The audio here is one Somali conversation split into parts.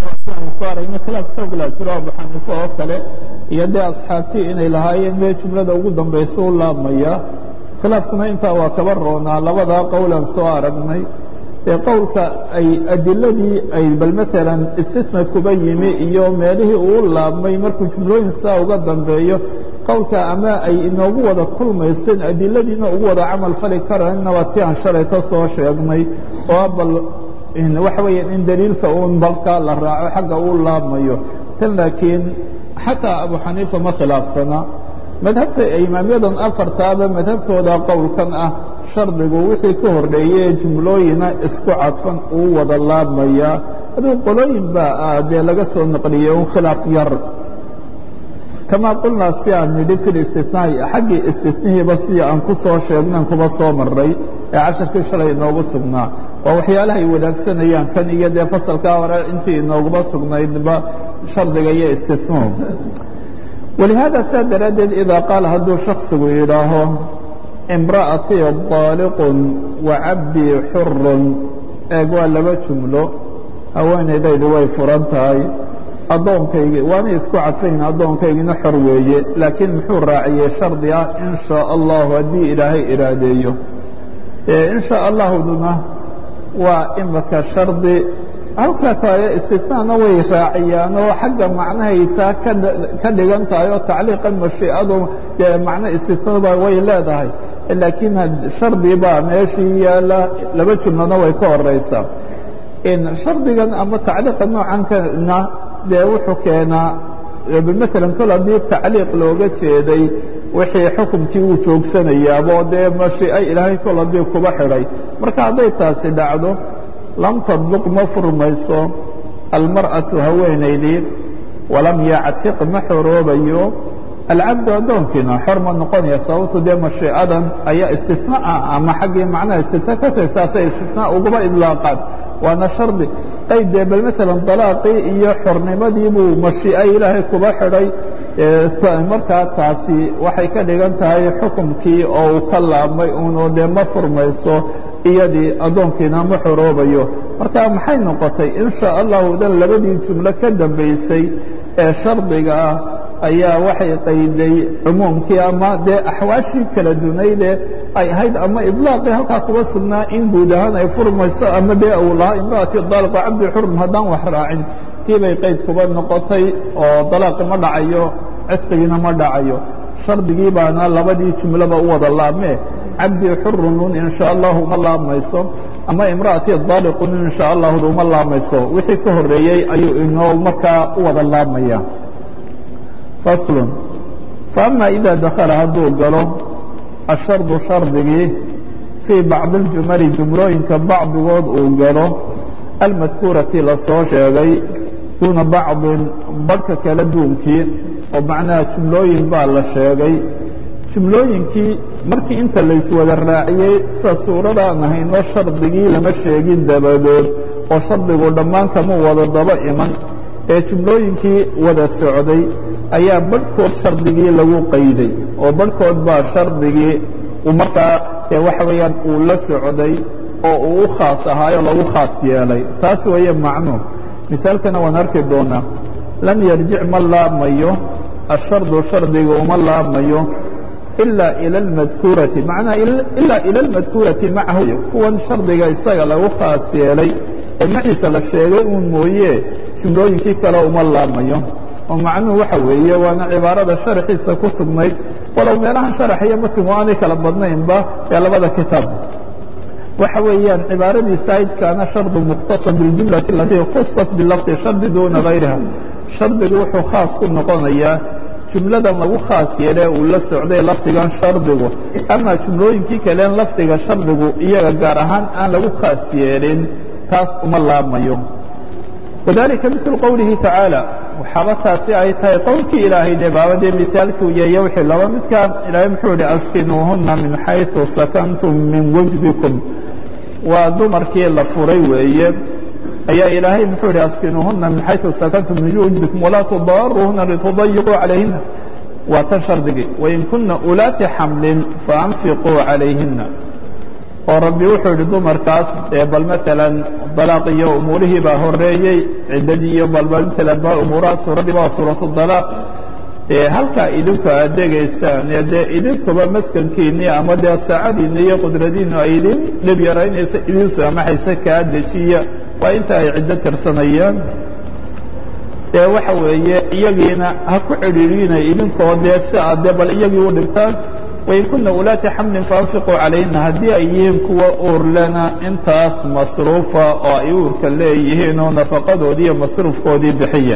saarayna khilaaf xoogla jiro abu xaniife oo kale iyo dee asxaabtii inay lahaayeen mee jumlada ugu dambaysa u laabmaya khilaafkuna intaa waa kaba roonaa labadaa qowlan soo aragnay ee qowlka ay adiladii ay bal maalan istisna kuba yimi iyo meelihii uu laabmay markuu jumlooyin saa uga dambeeyo qowlka ama ay inoogu wada kulmaysen adiladiina ugu wada camal fali karana waa ti aan shalayto soo sheegnay oo bal waxa weeya in daliilka uun balka la raaco xagga uu laabmayo tan laakiin xataa abu xaniifa ma khilaafsana madhabta imaamyadan afartaaba madhabtooda qowlkan ah shardigu wixii ka horreeyey ee jumlooyina isku cadfan uu wada laabmayaa aduu qolooyin baa dee laga soo naqliyey un khilaaf yar kamaa qulnaa si aan nidhi fi listinaa'i xaggii istinihiiba si aan ku soo sheegnan kuba soo maray ee casharkii shalay inoogu sugnaa waa waxyaalaha ay wadaagsanayaan kan iyo dee fasalkaa hore intii inooguma sugnaydba shardiga iyo istinuhu walihaada saa daraaddeed idaa qaala hadduu shaksigu yidhaaho imra'atii daaliqun wa cabdii xurun eeg waa laba jumlo haweenaydaydu way furan tahay addoonkaygi waanay isku cadfayn addoonkaygina xor weeye laakiin muxuu raaciyey shardi ah in shaa allahu haddii ilaahay iraadeeyo in shaa allahduna waa imika shardi halka kale istinaana way raaciyaan oo xagga macnahay taa ka dhigan tahay oo tacliiqan mashiicadu dee macno istinaba way leedahay laakiin shardi baa meeshii yaala laba jumlona way ka horaysaa shardigan ama tacliiqa noocankana dee wuxuu keenaa maalan kol haddii tacliiq looga jeeday wixii xukumkii uu joogsanayaabo dee mashiico ilaahay kol haddii kuba xidhay marka hadday taasi dhacdo lam tadluq ma furmayso almar'atu haweenaydii walam yactiq ma xoroobayo alcabdu addoonkiina xor ma noqonaya sababto dee mashiicadan ayaa istina ah ama xaggii macnaha istina ka tahay saasay istina ugaba idlaaqaan waana shardi qayd dee bal maalan dalaaqii iyo xornimadii buu mashiico ilaahay kuba xidhay markaa taasi waxay ka dhigan tahay xukumkii oo uu ka laabmay uunoo dee ma furmayso iyadii addoonkiina ma xoroobayo marka maxay noqotay in shaa allahu dan labadii jumlo ka dambaysay ee shardiga ah ayaa waxay qayday cumuumkii ama dee axwaashii kala dunaydee ay ahayd ama idlaaqii halkaa kuba sugnaa in guud ahaan ay furmayso ama dee uu lahaa imra'ati daaliqa cabdi xurm haddaan wax raacin tii bay qayd kuba noqotay oo dalaaqi ma dhacayo cidqigiina ma dhacayo shardigii baana labadii jumloba u wada laabmee cabdi xurunun in sha allahu ma laabmayso ama imra'ati daaliqun in sha allahu uma laabmayso wixii ka horreeyey ayuu inoo markaa u wada laabmaya faslun faama ida dakhala hadduu galo ashardu shardigii fii bacdi اljumali jumlooyinka bacdigood uu galo almadkuurati lasoo sheegay duuna bacdin badhka kala duunkii oo macnaha jumlooyin baa la sheegay jumlooyinkii markii inta layswada raaciyey sida suuradaan ahayno shardigii lama sheegin dabadood oo shardigu dhammaan kama wada daba iman ee jumlooyinkii wada socday ayaa badhkood shardigii lagu qayday oo badhkood baa shardigii markaa waxa weeyaan uu la socday oo uu u khaas ahaayo lagu khaas yeelay taas weeye macnuu misaalkana waan arki doonaa lam yarjic ma laabmayo ashardu shardiga uma laabmayo ilaa ila almadkuurati macnaa ilaa ila almadkuurati macahu kuwan shardiga isaga lagu khaas yeelay ee maciisa la sheegay uun mooye jumlooyinkii kale uma laabmayo oo macnuhu waxa weeye waana cibaarada sharaxiisa ku sugnayd walow meelahan sharax iyo matnigu aanay kala badnaynba ee labada kitaab waxa weeyaan cibaaradii saa'idkaana shardu mukhtasar biاljumlati alatii khusat bilafdi shardi duuna gayriha shardigu wuxuu khaas ku noqonayaa jumladan lagu khaas yeelee uu la socday lafdigan shardigu ama jumlooyinkii kaleen lafdiga shardigu iyaga gaar ahaan aan lagu khaas yeelin taas uma laabmayo wadalika milu qowlihi tacaala waxaaba taasi ay tahay qowlkii ilaahay dee baabadee misaalkuu yeeye wixii laba midkaan ilaahay muxuu ihi askinuuhuna min xayثu sakantum min wajdikum waa dumarkii la furay weeye ayaa ilaahay muxuu ihi askinuuhuna min xayثu sakantum min wajdikum walaa tudaaruuhuna litudayiquu calayhina waa tan shardigii wain kuna ulaati xamlin faanfiquu calayhina oo rabbi wuxuu yidhi dumarkaas dee bal maalan dalaaq iyo umuurihii baa horeeyey ciddadii iyo bal maalan ba umuuraha suuraddii baa suuratu dalaaq dee halkaa idinku aad degaysaan ee dee idinkuba maskankiinii ama dee saacadiinni iyo qudradiinnu ay idin dhib yaraynaysa idin saamaxaysa kaa dejiya waa inta ay ciddo tirsanayaan dee waxa weeye iyagiina ha ku cidhiidhiina idinkoo dee si aad dee bal iyagii u dhibtaan wain kuna ulaati xamlin faanfiquu calayhina haddii ay yihiin kuwa uurlena intaas masruufa oo ay uurka leeyihiin oo nafaqadoodii iyo masruufkoodii bixiya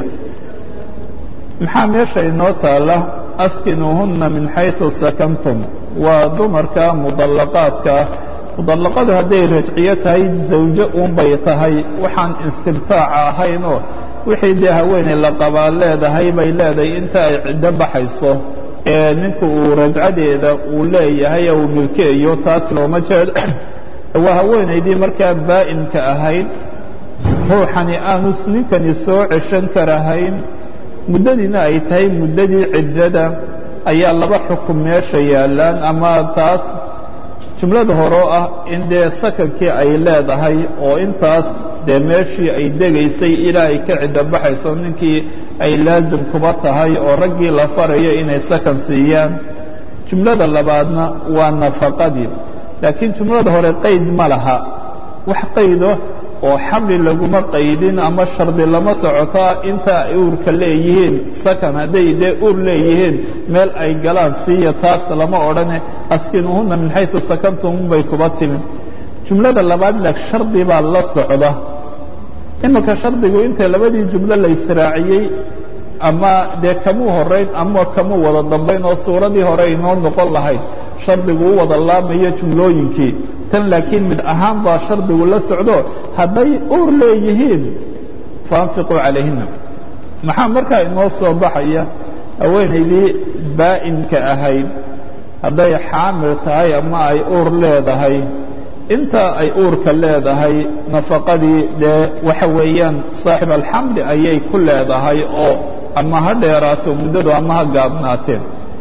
maxaa meesha inoo taalla askinuuhunna min xayثu sakantum waa dumarka mudallaqaadka mudallaqadu hadday rajciyo tahay zawjo uunbay tahay waxaan istibtaaca ahaynoo wixii dee haweeney la qabaa leedahay bay leedahay inta ay ciddo baxayso ee ninku uu rajcadeeda uu leeyahay uu milkeeyo taas looma jeedo waa haweenaydii markaa baa'inka ahayd ruuxani aanu ninkani soo ceshan karahayn muddadiina ay tahay muddadii ciddada ayaa laba xukun meesha yaallaan ama taas jumlada horoo ah in dee sakankii ay leedahay oo intaas dee meeshii ay degaysay ilaa ay ka ciddo baxayso ninkii ay laasim kuba tahay oo raggii la farayo inay sakan siiyaan jumlada labaadna waa nafaqadii laakiin jumlada hore qayd ma laha wax qaydo oo xamli laguma qaydin ama shardi lama socotaa inta ay uurka leeyihiin sakan hadday dee uur leeyihiin meel ay galaan siiya taas lama odhane askinuuhunna min xayثu sakantum bay kuba timin jumlada labaad lag shardi baa la socda iminka shardigu inta labadii jumlo la israaciyey ama dee kamuu horayn ama kamuu wada dambayn oo suuradii hore inoo noqon lahayd shardigu u wada laamayo jumlooyinkii tan laakiin mid ahaan baa shardigu la socdo hadday uur leeyihiin faanfiquu calayhina maxaa markaa inoo soo baxaya haweenaydii baa'inka ahayd hadday xaamil tahay ama ay uur leedahay inta ay uurka leedahay nafaqadii dee waxa weeyaan saaxib alxamli ayay ku leedahay oo ama ha dheeraato muddadu ama ha gaabnaateen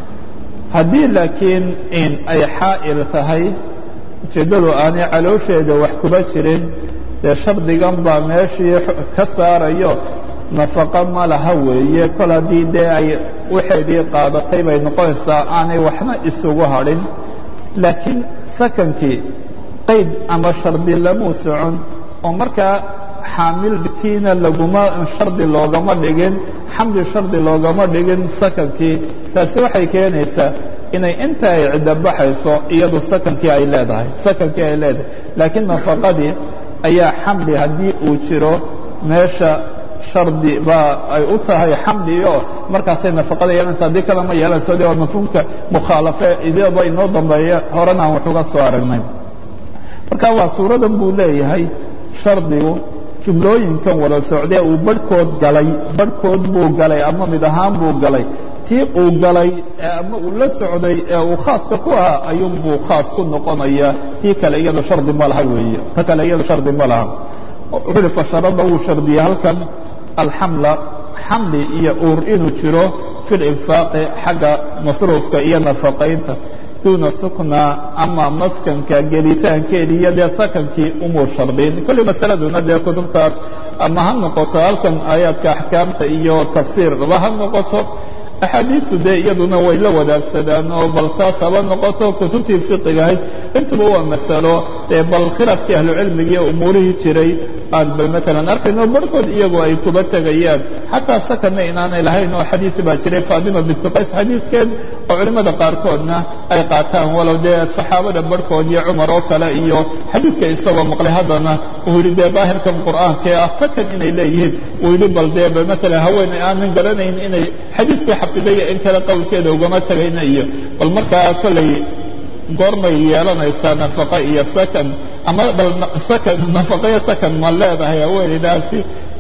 haddii laakiin in ay xaa'il tahay ujeeddadu aanay caloosheeda wax kuba jirin dee shardigan baa meeshii ka saarayo nafaqo ma laha weeye kol haddii dee ay waxeedii qaadatay bay noqonaysaa aanay waxna isugu hadhin laakiin sakankii qayd ama shardi lamuu socon oo markaa xaamiltiina laguma shardi loogama dhigin xamli shardi loogama dhigin sakankii taasi waxay keenaysaa inay inta ay ciddo baxayso iyadu sakankii ay leedahay sakankii ay leedahay laakiin nafaqadii ayaa xamli haddii uu jiro meesha shardi baa ay u tahay xamliyo markaasay nafaqada yeelanaysa haddii kale ma yeelanayso de waa mafhuumka mukhaalafe idaba inoo dambeeya horena aan wax uga soo aragnay marka waa suuradan buu leeyahay shardigu jumlooyinkan wada socdee uu barhkood galay barhkood buu galay ama mid ahaan buu galay tii uu galay ama uu la socday ee uu khaaska ku ahaa ayuunbuu khaas ku noqonaya tii kale iyado shardi ma laha weeye ta kale iyado shardi ma laha wuxuu uhi fasharada wuu shardiyey halkan alxamla xamli iyo uur inuu jiro fi linfaaqi xagga masruufka iyo nafaqaynta duuna sukna ama maskanka gelitaankeedii iyo dee sakankii umuu shardiin kolley masaladuna dee kutubtaas ama ha noqoto halkan aayaadka axkaamta iyo tafsiirba ha noqoto axaadiidtu dee iyaduna way la wadaagsadaan oo bal taas haba noqoto kutubtii fiqigahayd intuba waa masalo dee bal khilaafkii ahlucilmigii umuurihii jiray aan bal maalan arkayno barhkood iyagoo ay kuba tegayaan xataa sakanna inaanay lahayn oo xadiid baa jiray faadima bintu qays xadiidkeed oo culimmada qaarkoodna ay qaataan walow dee saxaabada barhkood iyo cumar oo kale iyo xadiidka isagoo maqlay haddana uu yidhi dee daahirkan qur'aankee ah sakan inay leeyihiin uu yidhi bal dee bal maalan haweeney aanan garanayn inay xadiidkii xafidaya in kale qowlkeeda ugama tegayna iyo bal markaa kolley goormay yeelanaysaa nafaqa iyo sakan ama bal sakan nafaqa iyo sakan ma leedahay haweeneydaasi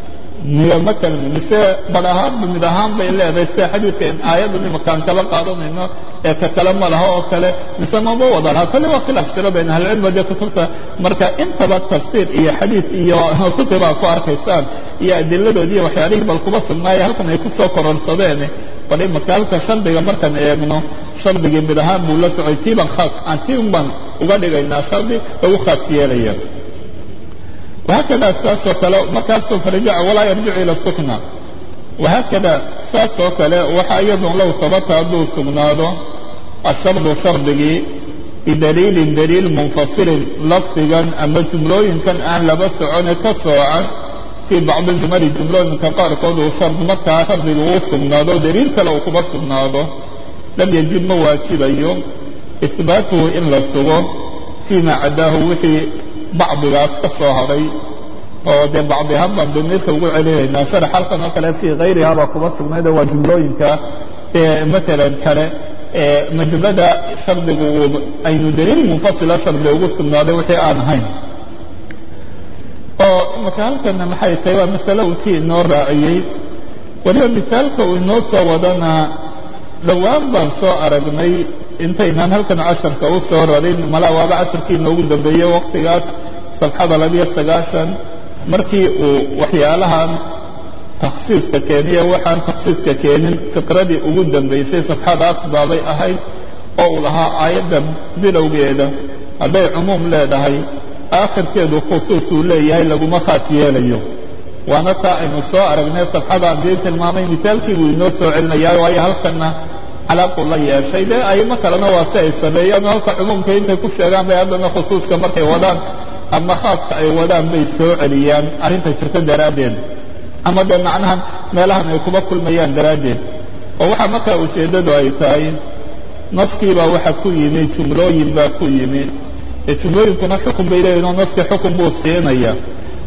miyo matalan mise bar ahaanba mid ahaan bay leedahay sida xadiidka in aayaddan imakaan kala qaadanayno ee ka kale ma laha oo kale mise mama wada laha kolle waa khilaaf jiro bayn ahlicilmiga dee kutubta marka intaba tafsiir iyo xadiid iyo kutubaa ku arkaysaan iyo adiladoodi iyo waxyaalihii bal kuba sugnaaya halkan ay ku soo kororsadeen bal imaka halka shardiga markaan eegno shardigii mid ahaan buu la socday tiiban khaas aan tiiban uga dhigaynaa shardi lagu khaas yeelaya wahaakada saasoo kale markaasoo farajaca walaa yarjicu ila sukna wahaakada saasoo kale waxaa iyadun low sabata hadduu sugnaado ashardu shardigii bidaliilin daliil munfasilin lafdigan ama jumlooyinkan aan laba socone ka soocan fii bacdi jumali jumlooyinka qaarkood uu shard markaa shardiga uu sugnaado daliil kale uu kuma sugnaado lam yajib ma waajibayo ihbaatuhu in la sugo fii maa cadaahu wixii bacdigaas ka soo hadhay oo dee bacdi ahaan baan damiirka ugu celinaynaa sharax halkan oo kale fii hayriha baa kuma sugnayd waa jumlooyinka ee matalan kale majumlada shardigu aynu daliil munfasila shardi ugu sugnaaday wixii aan ahayn oo imaka halkana maxay tahay waa masale uu tii inoo raaciyey weliba misaalka uu inoo soo wadana dhowaan baan soo aragnay intaynaan halkan casharka u soo rarin malaa waaba casharkii inoogu dambeeyey waqtigaas sabxada labiyo sagaashan markii uu waxyaalahan takhsiiska keeniye waxaan takhsiiska keenin fiqradii ugu dambaysay safxadaas baabay ahayd oo uu lahaa aayadda bilowgeeda hadday cumuum leedahay aakhirkeedu khusuus uu leeyahay laguma khaas yeelayo waana taa aynu soo aragnay safxadaan dii tilmaamay misaalkii buu inoo soo celinayaa waayo halkanna calaaqu la yeeshay dee aymo kalena waa si ay sameeyaan halka cumuumka intay ku sheegaan bay haddana khusuuska markay wadaan ama khaaska ay wadaan bay soo celiyaan arrinta jirta daraaddeed ama dee macnahan meelahan ay kuma kulmayaan daraaddeed oo waxaa markaa ujeeddadu ay tahay naskiibaa waxa ku yimi jumlooyin baa ku yimi ee jumlooyinkuna xukun bay leeyihin oo naski xukun buu siinaya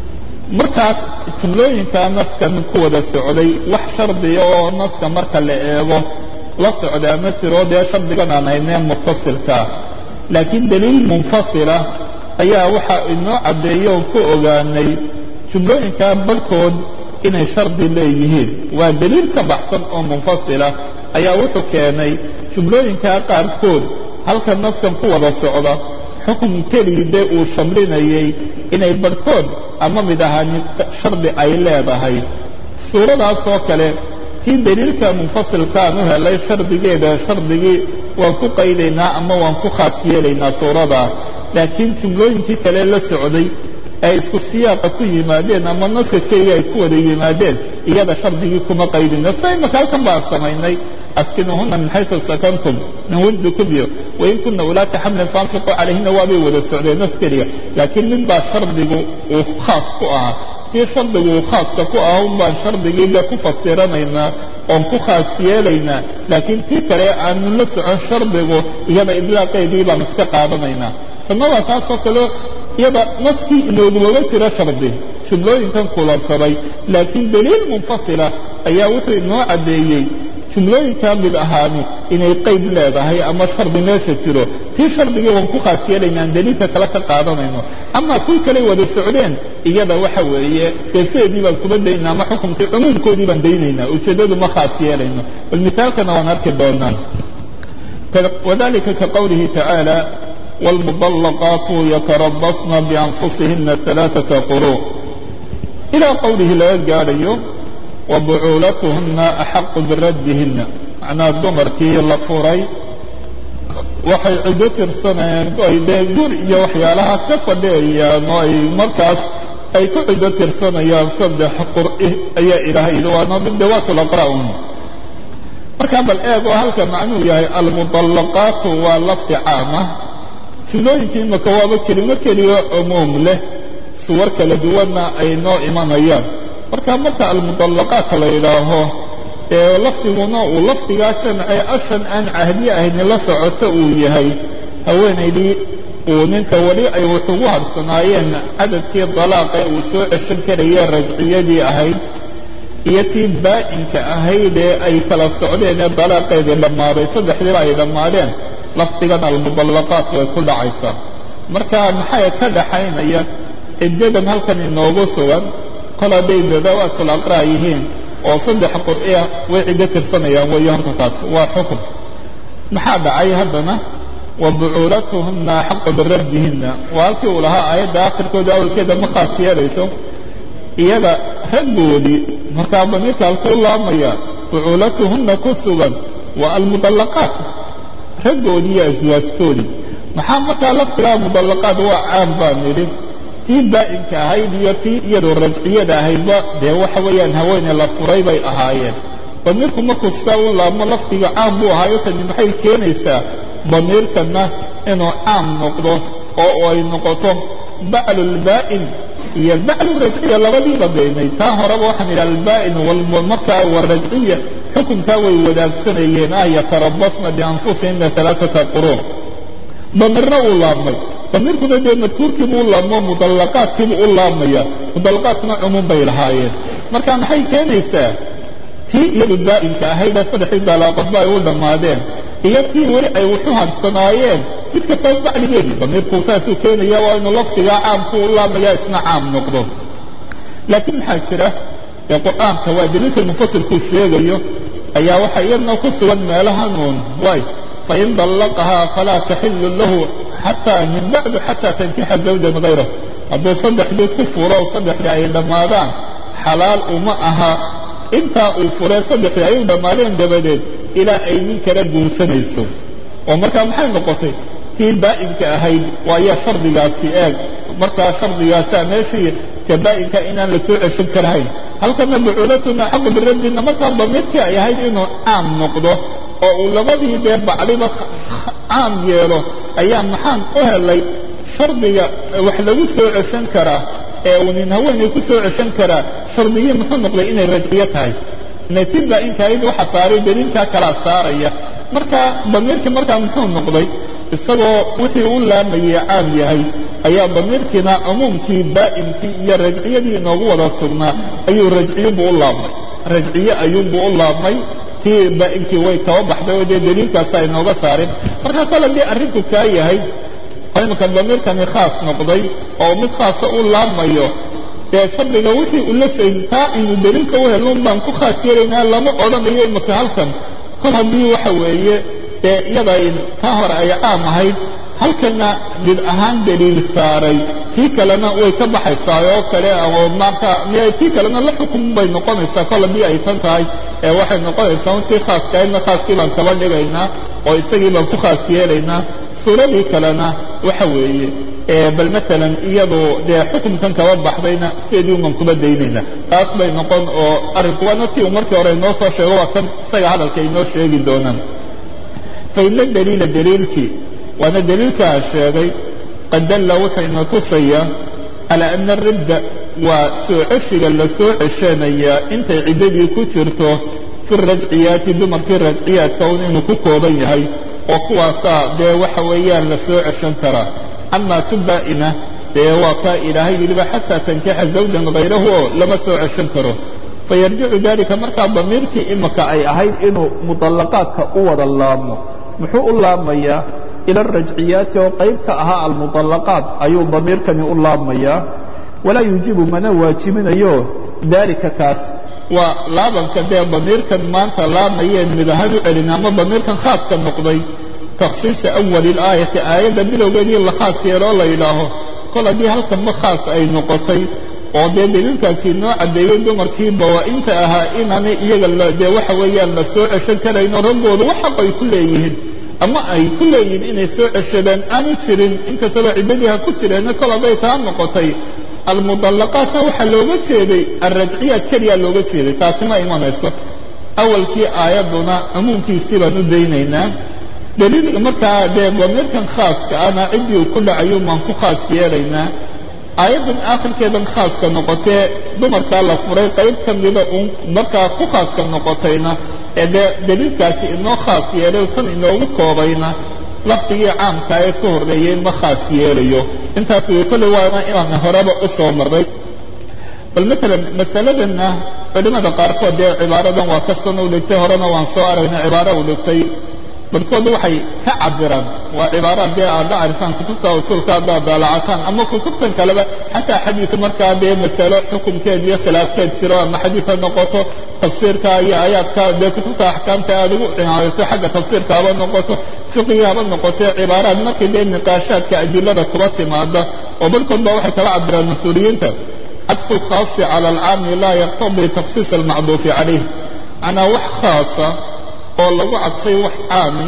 markaas jumlooyinkaa naskan ku wada socday wax shardiya oo naska marka la eego la socdaa ma jiro dee shardigan aan haynee mutasilkaa laakiin daliil munfasila ayaa waxaa inoo caddeeya oo ku ogaanay jumlooyinkaa barhkood inay shardi leeyihiin waa daliil ka baxsan oo munfasila ayaa wuxuu keenay jumlooyinkaa qaarkood halka naskan ku wada socda xukun keligii dee uu shamlinayay inay barhkood ama mid ahaani shardi ay leedahay suuradaasoo kale tii daliilka munfasilkaan u helay shardigeeda shardigii waan ku qaydaynaa ama waan ku khaas yeelaynaa suuradaa laakiin jumlooyinkii kale la socday ay isku siyaaqa ku yimaadeen ama naska keliya ay ku wada yimaadeen iyada shardigii kuma qaydina sa imaka halkan baan samaynay askinuhuna min xaytu sakantum min wujdikum iyo wain kuna ulaaka xamlin faanfiquu calayhina waabay wada socdeen nas keliya laakiin mid baa shardigu uu khaas ku ahaa kii shardigu uu khaaska ku ahaa un baan shardigiiga ku fasiranaynaa oon ku khaas yeelaynaa laakiin tii kale aanu la socon shardigu iyada idlaaqeedii baan iska qaadanaynaa sunnada taasoo kale iyada naskii inoogumaba jiro shardi jumlooyinkan kulansaday laakiin daliil munfasila ayaa wuxuu inoo caddeeyey jumlooyinkaa mid ahaani inay qayd leedahay ama shardi meesha jiro tii shardigii waan ku khaas yeelaynaan daliilka kale ka qaadanayno ama kuwii kaley wada socdeen iyada waxa weeye deeseedii baan kuma daynaa ama xukumkii cumuumkoodii baan daynaynaa ujeeddadu ma khaas yeelayno bal misaalkana waan arki doonaa wadalika ka qowlihi tacaala والمطلقات يتربصن بأنفسهن ثلاثة قروء إلى قوله laga gaadhayo وبcuulatuهuna أxaq biradihina macnaa dumarkii la furay waxay cido tirsanayeen ay dee gur iyo waxyaalaha ka fadhiyayaan oo ay markaas ay ku cido tirsanayaan saddex qur'i ayaa ilaahay yidhi waana bidawaat laqra'un markaa bal eeg oo halka macnuu yahay almuطalaqaatu waa lafdi caama jumlooyinkii imaka waaba kelimo keliya cumuum leh suwar kala duwanna ay noo imanayaan marka marka almuطalaqaat la yidhaaho ee lafdiguna uu lafdigaa jamcee ashan aan cahdi ahayni la socoto uu yahay haweenaydii uu ninka weli ay wax ugu harsanaayeen cadadkii dalaaqe uu soo ceshan karayee rajciyadii ahayd iyo tii baa'inka ahayd ee ay kala socdeen ee dalaaqeedii dhammaaday saddexdiiba ay dhammaadeen lafdigan almuطalaqaat way ku dhacaysaa marka maxay ka dhaxaynaya ciddadan halkan inoogu sugan kol hadday dadaawaatul aqraa yihiin oo saddex qur'iya way ciddo tirsanayaan weeyo horta taas waa xukun maxaa dhacay haddana wa bucuulatuhunna axaqu biraddihinna waa halkii uu lahaa aayadda akhirkooda awalkeeda ma khaas yeelayso iyada raggoodii markaa damiirka halkuu laamaya bucuulatuhunna ku sugan waa almuطallaqaat raggoodii iyo aswaajtoodii maxaa markaa laftigaa mudallaqaad waa caam baan nidhi tii baa'inka ahayd iyo tii iyadoo rajciyada ahaydba dee waxa weeyaan haweeney la furay bay ahaayeen damiirku markuu sidaa u laabmo lafdiga caam buu ahaayo tani maxay keenaysaa damiirkana inuu caam noqdo oo ay noqoto baclulbaa'in iyo baclu rajciya labadiiba daynay taa horeba waxaan idhi albaa'in markaa warajciya xukunkaa way wadaagsanayeen ah yatarabasna bianfusihina alaaata quruun damiirna uu laabmay damiirkuna dee madkuurkiibuu u laabmo mudallaqaadkiibuu u laabmaya mudallaqaadkuna cumuum bay lahaayeen marka maxay keenaysaa tii iyadu baa'inka ahaydee saddexdii daalaaqodba ay u dhammaadeen iyo tii weli ay wuxu hadsanaayeen mid kastaba bacligeedii damiirku saasuu keenaya waa inuu lafdigaa caamku u laabmaya isna caam noqdo laakiin maxaa jira ee qur'aanka waa daliilka mufasilkuu sheegayo ayaa waxaa iyadna ku sugan meelahan uun waay fain dallaqahaa falaa taxilu lahu xataa min bacdu xataa tankixa zawjan hayrahu hadduu saddexdii ku furo saddexdii ay dhammaadaan xalaal uma aha intaa uu furee saddexdii ay u dhammaadeen dabadeed ilaa ay nin kala guursanayso oo markaa maxay noqotay tii baa'inka ahayd waayaa shardigaasi eeg markaa shardigaasaa meeshii ka baa'inka inaan la soo ceshan karahayn halkana bucuulatuna xaqu biraddina markaa damiirkii ay ahayd inuu caam noqdo oo uu labadii dee bacliba caam yeelo ayaa maxaan u helay shardiga wax lagu soo ceshan karaa ee uu nin haweenay ku soo ceshan karaa shardigii muxuu noqday inay rajciyo tahay nati baa'inkahayd waxa saaray daliilkaa kalaa saaraya marka damiirkii markaa muxuu noqday isagoo wixii u laamayay caam yahay ayaa damiirkiina cumuumkii baa'imkii iyo rajciyadii inoogu wada sugnaa ayuu rajciyubuu u laabmay rajciye ayuunbuu u laabmay tii baa'imkii way kaba baxday oo dee daliilkaasa inooga saareen marka kole dee arrinku kaa yahay imika damiirkani khaas noqday oo mid khaasa u laabmayo dee shardiga wixii ula sayn taa aynu daliilka u helun baan ku khaas yeelaynaa lama odhanayo imika halkan kol haddii waxa weeye dee iyada taa hore ay caam ahayd halkana mid ahaan daliil saaray tii kalena way ka baxaysaa oo kale oo marka tii kalena la xukun bay noqonaysaa kol haddii ay tan tahay ee waxay noqonaysaa un tii khaaskahaydna khaaskii baan kaba dhigaynaa oo isagii baan ku khaas yeelaynaa suuradii kalena waxa weeye bal maalan iyadu dee xukunkan kaba baxdayna sideedii uman kuba daynayna taas bay noqon oo arrinku waana tii uu markii hore inoo soo sheego waa kan isaga hadalka inoo sheegi doonaan faina daliila daliilkii waana daliilkaa sheegay qad dalla wuxuu ina tusayaa calaa ana ridda waa soo ceshiga la soo ceshanayaa intay ciddadii ku jirto fi rajciyaati dumarkii rajciyaadka un inuu ku kooban yahay oo kuwaasaa dee waxa weeyaan la soo ceshan karaa amaa tu baa'ina dee waa kaa ilaahay yidhiba xataa tankixa zawjan hayrahu oo lama soo ceshan karo fayarjicu dalika markaa damiirkii imika ay ahayd inuu mudallaqaadka u wada laabmo muxuu u laabmayaa ila arajciyaati oo qayb ka ahaa almudallaqaat ayuu damiirkani u laabmayaa walaa yuujibu mana waajibinayo daalika kaas waa laabanka dee damiirkan maanta laamayeen mid ahaan u celin ama damiirkan khaaska noqday takhsiisa awali ilaayati aayadda bilowgeedii la khaas yeeloo la yidhaaho kol haddii halkanba khaas ay noqotay oo dee daliilkaasi noo caddeeyey dumarkii bawaa-inta ahaa inaanay iyaga dee waxa weeyaan la soo ceshan karayno raggoodu wax xaq ay ku leeyihiin ama ay ku leeyihiin inay soo ceshadaan aanu jirin inkastaba ciddadii ha ku jireenna kol hadday taa noqotay almudallaqaatna waxaa looga jeeday alrajciyaad keliyaa looga jeeday taasi ma imanayso awalkii aayadduna cumuumkiisii baan u daynaynaa daliil markaa dee damiirkan khaaska ana ciddii uu ku dhacayo baan ku khaas yeelaynaa aayaddan aakhirkeedan khaaska noqotee dumarkaa la furay qayb ka mida uun markaa ku khaaska noqotayna ee dee daliilkaasi inoo khaas yeelay tan inoogu koobayna lafdigii caamkaa ee ka horreeyey ma khaas yeelayo intaas way kolley waana inaan horeba u soo marray bal maalan masaladanna culimmada qaarkood dee cibaaradan waa ka san u dhigtay horena waan soo aragnay cibaaro u dhigtay barkood waxay ka cabiraan waa cibaaraad dee aad la arifaan kutubta usuulka haddaad daalacataan ama kutubtan kaleba xataa xadiidka markaa dee masalo xukunkeed iyo khilaafkeed jiro ama xadiid ha noqoto tafsiirka iyo aayaadka dee kutubta axkaamta aad ugu cinaayato xagga tafsiirka haba noqoto fiqiga haba noqotee cibaaraad markii dee niqaashaadka adilada kuba timaada oo barkood ba waxay kala cabiraan mas-uuliyiinta cadfu lkhaasi cala alcaami laa yaqtadii takhsiis almacduufi calayh macnaa wax khaasa oo lagu cadfay wax caami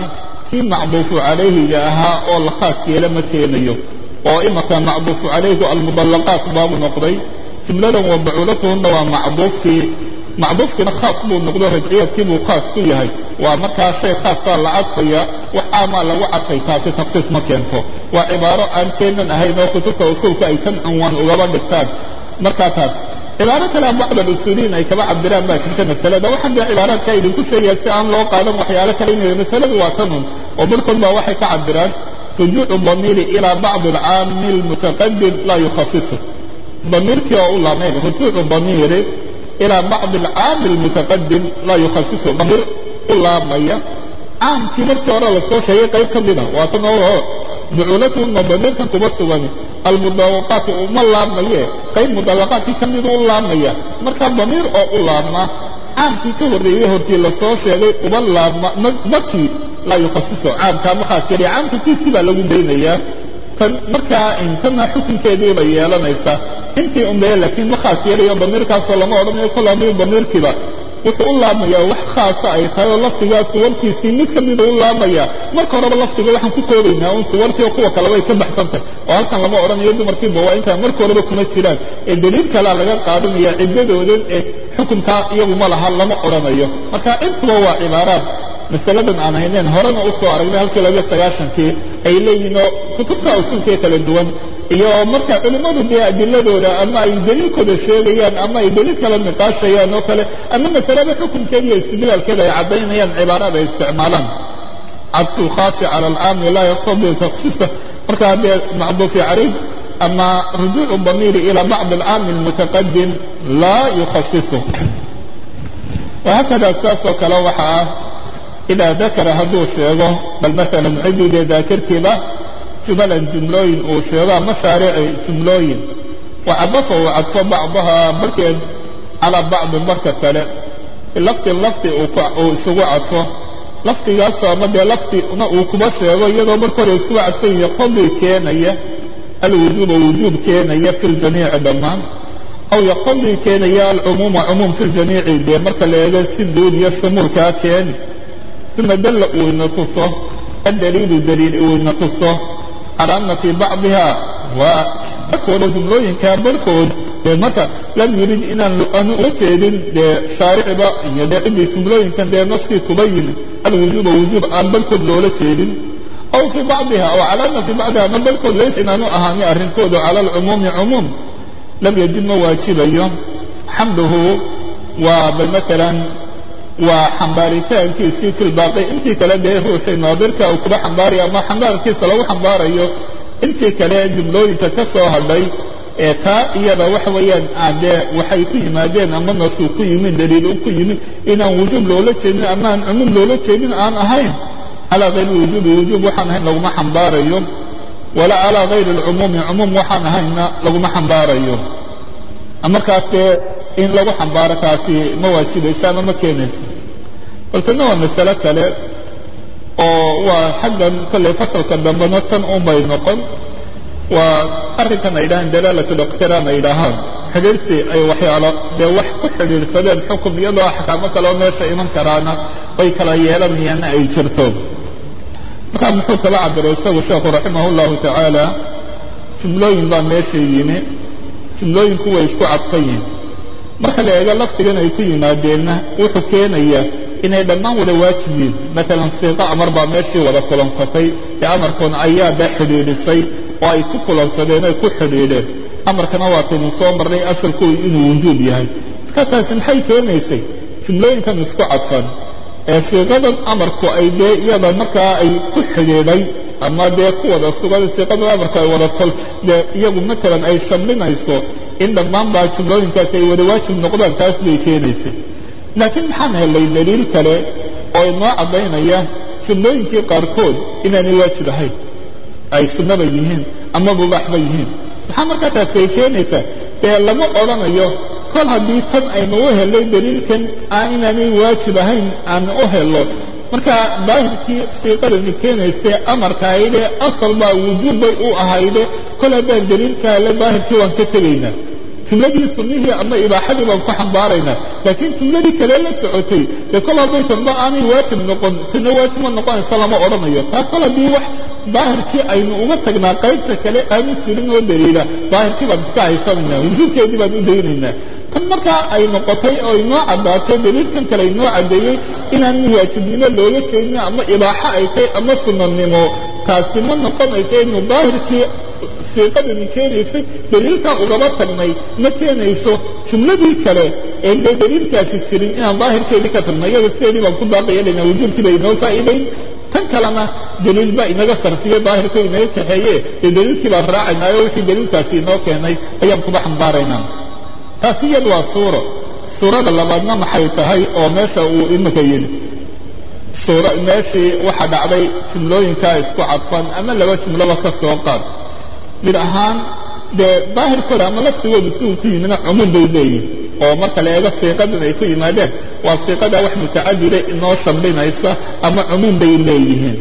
kii macduufu calayhiga ahaa oo la khaas yeela ma keenayo oo imaka macduufu calayhigu almudallaqaat baabu noqday jumladan wa bacuulatuhunna waa macduufkii macduufkiina khaas buu noqdo rajciyadkii buu khaas ku yahay waa markaa shay khaasaa la cadfaya wax caamaa lagu cadfay taasi taksiis ma keento waa cibaaro aan keenan ahayn oo kutubta usuulka ay kan cunwaan ugaba dhigtaan markaa taas cibaaro kale bacd alusuuliyiin ay kaba cabiraan baa jirta masalada waxaan dee cibaaraadka idinku sheegaya si aan loo qaadan waxyaalo kale inay masaladu waa tanun oo barhkood baa waxay ka cabiraan rujuucu damiiri ilaa bacdi alcaami almutaqadim laa yukhasisu damiirkii oo u laamayn rujuucu damiiri ilaa bacdi alcaami almutaqadim laa yukhasisu damiir u laamaya caamkii markii hore lasoo sheegay qayb ka mida waa tan oo bucuulatuna damiirkan kuma sugan almudawaqaati uma laabmaye qayb mudawaqaadkii ka midu u laabmaya marka damiir oo u laabma caamkii ka horreeyey hortii lasoo sheegay uba laabma makii laa yukhasiso caamkaa ma khaas yariya caamka siisii baa lagu daynayaa tan markaa intana xukunkeedii bay yeelanaysaa intii unbee laakiin ma khaas yarayo damiirkaasoo lama odhanayo kol haddii damiirkiiba wuxuu u laabmayaa wax khaasa ay tahay oo lafdigaa suwartiisii mid ka mida u laabmaya marka horeba lafdiga waxaan ku koobaynaa un suwartii oo kuwa kale way ka baxsantah oo halkan lama odhanayo dumarkiiba waa intaan marka horeba kuma jiraan ee daliil kalea laga qaadanaya ciddadoodan ee xukunkaa iyagu ma laha lama odhanayo marka intuba waa cibaaraad masaladan aan hayneen horena u soo aragnay halkii labiyo sagaashankii ay leeyihiin oo kutubta usulkee kala duwan iyo marka culimmadu dee adiladooda ama ay daliilkooda sheegayaan ama ay daliil kala niqaashayaan oo kale ama masalada xukunkeeda iyo istidlaalkeeda ay caddaynayaan cibaarada ay isticmaalaan cadfu lkhaasi cala alcaami laa yaqtadi taksisa markaa dee macduufi calayh ama rujuucu damiiri ila bacdi alcaami almutaqadim laa yukhasisu wahakada saasoo kale waxa ah idaa dakara hadduu sheego bal maalan ciddii daakirkiiba jumalan jumlooyin uu sheego ama shaarici jumlooyin wacadafa uu cadfo bacdahaa barkeed calaa bacdin barka kale lafdi lafdi uu isugu cadfo lafdigaasoo ama dee lafdina uu kuba sheego iyadoo marka hore isugu cadfan yaqtadii keenaya alwujuuba wujuub keenaya fi ljamiici dhammaan aw yaqtadii keenaya alcumuuma cumuum fi ljamiici dee marka la eego si guud iyo shumuulkaa keeni uma dalla uu ina tuso adaliilu daliil uu ina tuso calى ana fii bacdiha waa barkooda jumlooyinkaa barhkood dee marka lam yurid inaan aanu uga jeedin dee shaariciba iyo dee ciddii jumlooyinkan dee naskii kuba yimid alwujuuba wujuub aan barhkood loola jeedin aw fii bacdiha aw calى ana fii bacdiha ama barhkood lays inaanu ahaani arrinkoodu cala alcumuumi cumuum lam yajib ma waajibayo xamluhu waa bal maalan waa xambaaritaankiisii fi lbaaqi intii kale dee ruuxii naadirka uu kuba xambaaraya ama xambaarkiisa lagu xambaarayo intii kale jumlooyinka ka soo hadhay ee taa iyada waxa weeyaan dee waxay ku yimaadeen ama nasku ku yimid daliil u ku yimid inaan wujuub loola jeedin ama aan cumuum loola jeedin aan ahayn calaa hayri wujuubi wujuub waxaan ahayn laguma xambaarayo walaa calaa hayri alcumuumi cumuum waxaan ahaynna laguma xambaarayo markaas dee in lagu xambaaro taasi ma waajibaysa ama ma keenaysa baltana waa masale kale oo waa xaggan kolley fasalka dambena tan unbay noqon waa arrinkan ay yidhahaan dalaalat liqtiraan ay yidhaahaan xidhiirsi ay waxyaalo dee wax ku xidhiirsadeen xukum iyadoo axkaamo kaleo meesha iman karaana bay kala yeelanayaanna ay jirto markaa muxuu kala cabiray isagu sheekhu raximah llahu tacaala jumlooyin baa meesha yimi jumlooyinku way isku cadfan yihin marka la eego lafdigan ay ku yimaadeenna wuxuu keenaya inay dhammaan wada waajib yihin maalan siiqo amar baa meeshii wada kulansatay ee amarkoona ayaa baa xidhiidhisay oo ay ku kulansadeen ay ku xidhiidheen amarkana waataynu soo marnay asalkoodu inuu wujuub yahay marka taasi maxay keenaysay jumlooyinkan isku cadfan ee siiqadan amarku ay dee iyada markaa ay ku xidhiidhay ama dee ku wada sugan siiqadan amarku ay wada kol dee iyagu maalan ay shamlinayso in dhammaan baa jumlooyinkaasi ay wada waajib noqdaan taas bay keenaysay laakiin maxaan helay daliil kale oo inoo caddaynaya jumlooyinkii qaarkood inaanay waajib ahayn ay sunnaba yihiin ama mubaaxba yihiin maxaa markaa taasi ay keenaysaa dee lama odhanayo kol haddii tan aynu u helay daliilkan aan inaanay waajib ahayn aan u helo marka daahirkii siiqadani keenayse amarka aydee asal baa wujuub bay u ahayde kol haddaan daliilka hele daahirkii waan ka tegaynaa jumladii sunnihii ama ibaaxadii baan ku xambaaraynaa laakiin jumladii kale la socotay dee kol hadday tanba aanay waajib noqon tana waajib ma noqonaysa lama odhanayo taa kol haddii wax daahirkii aynu uga tagnaa qaybta kale aanu jirin oo daliila daahirkii baan iska haysanaynaa wujuubkeedii baan u daynaynaa tan markaa ay noqotay oo inoo caddaatay daliilkan kale inoo caddeeyey inaan waajibnimo looga jeedin ama ibaaxo ay tahay ama sunnanimo taasi ma noqonayso inu daahirkii siiqadani keenaysay daliilkaa ugaba tagnay ma keenayso jumladii kale ee dee daliilkaasi jirin inaan daahirkeedii ka tagnay iyada sideedii baan ku baaqayeelana wujuubkii bay inoo faa'iidayn tan kalena daliil baa inaga sarfiye daahirku inaga kaxeeye dee daliilkii baan raacaynaayo wixii daliilkaasi inoo keenay ayaan kuba xambaaraynaa taasi iyadu waa suuro suurada labaadna maxay tahay oo meesha uu imika yidhi suura meeshii waxaa dhacday jumlooyinkaa isku cadfan ama laba jumloba ka soo qaad mid ahaan dee daahirkooda ama laftigooda siduu ku yimina cumuum bay leeyihin oo marka la eego siiqadan ay ku yimaadeen waa siiqada wax mutacadida inoo shamlinaysa ama cumuum bay leeyihiin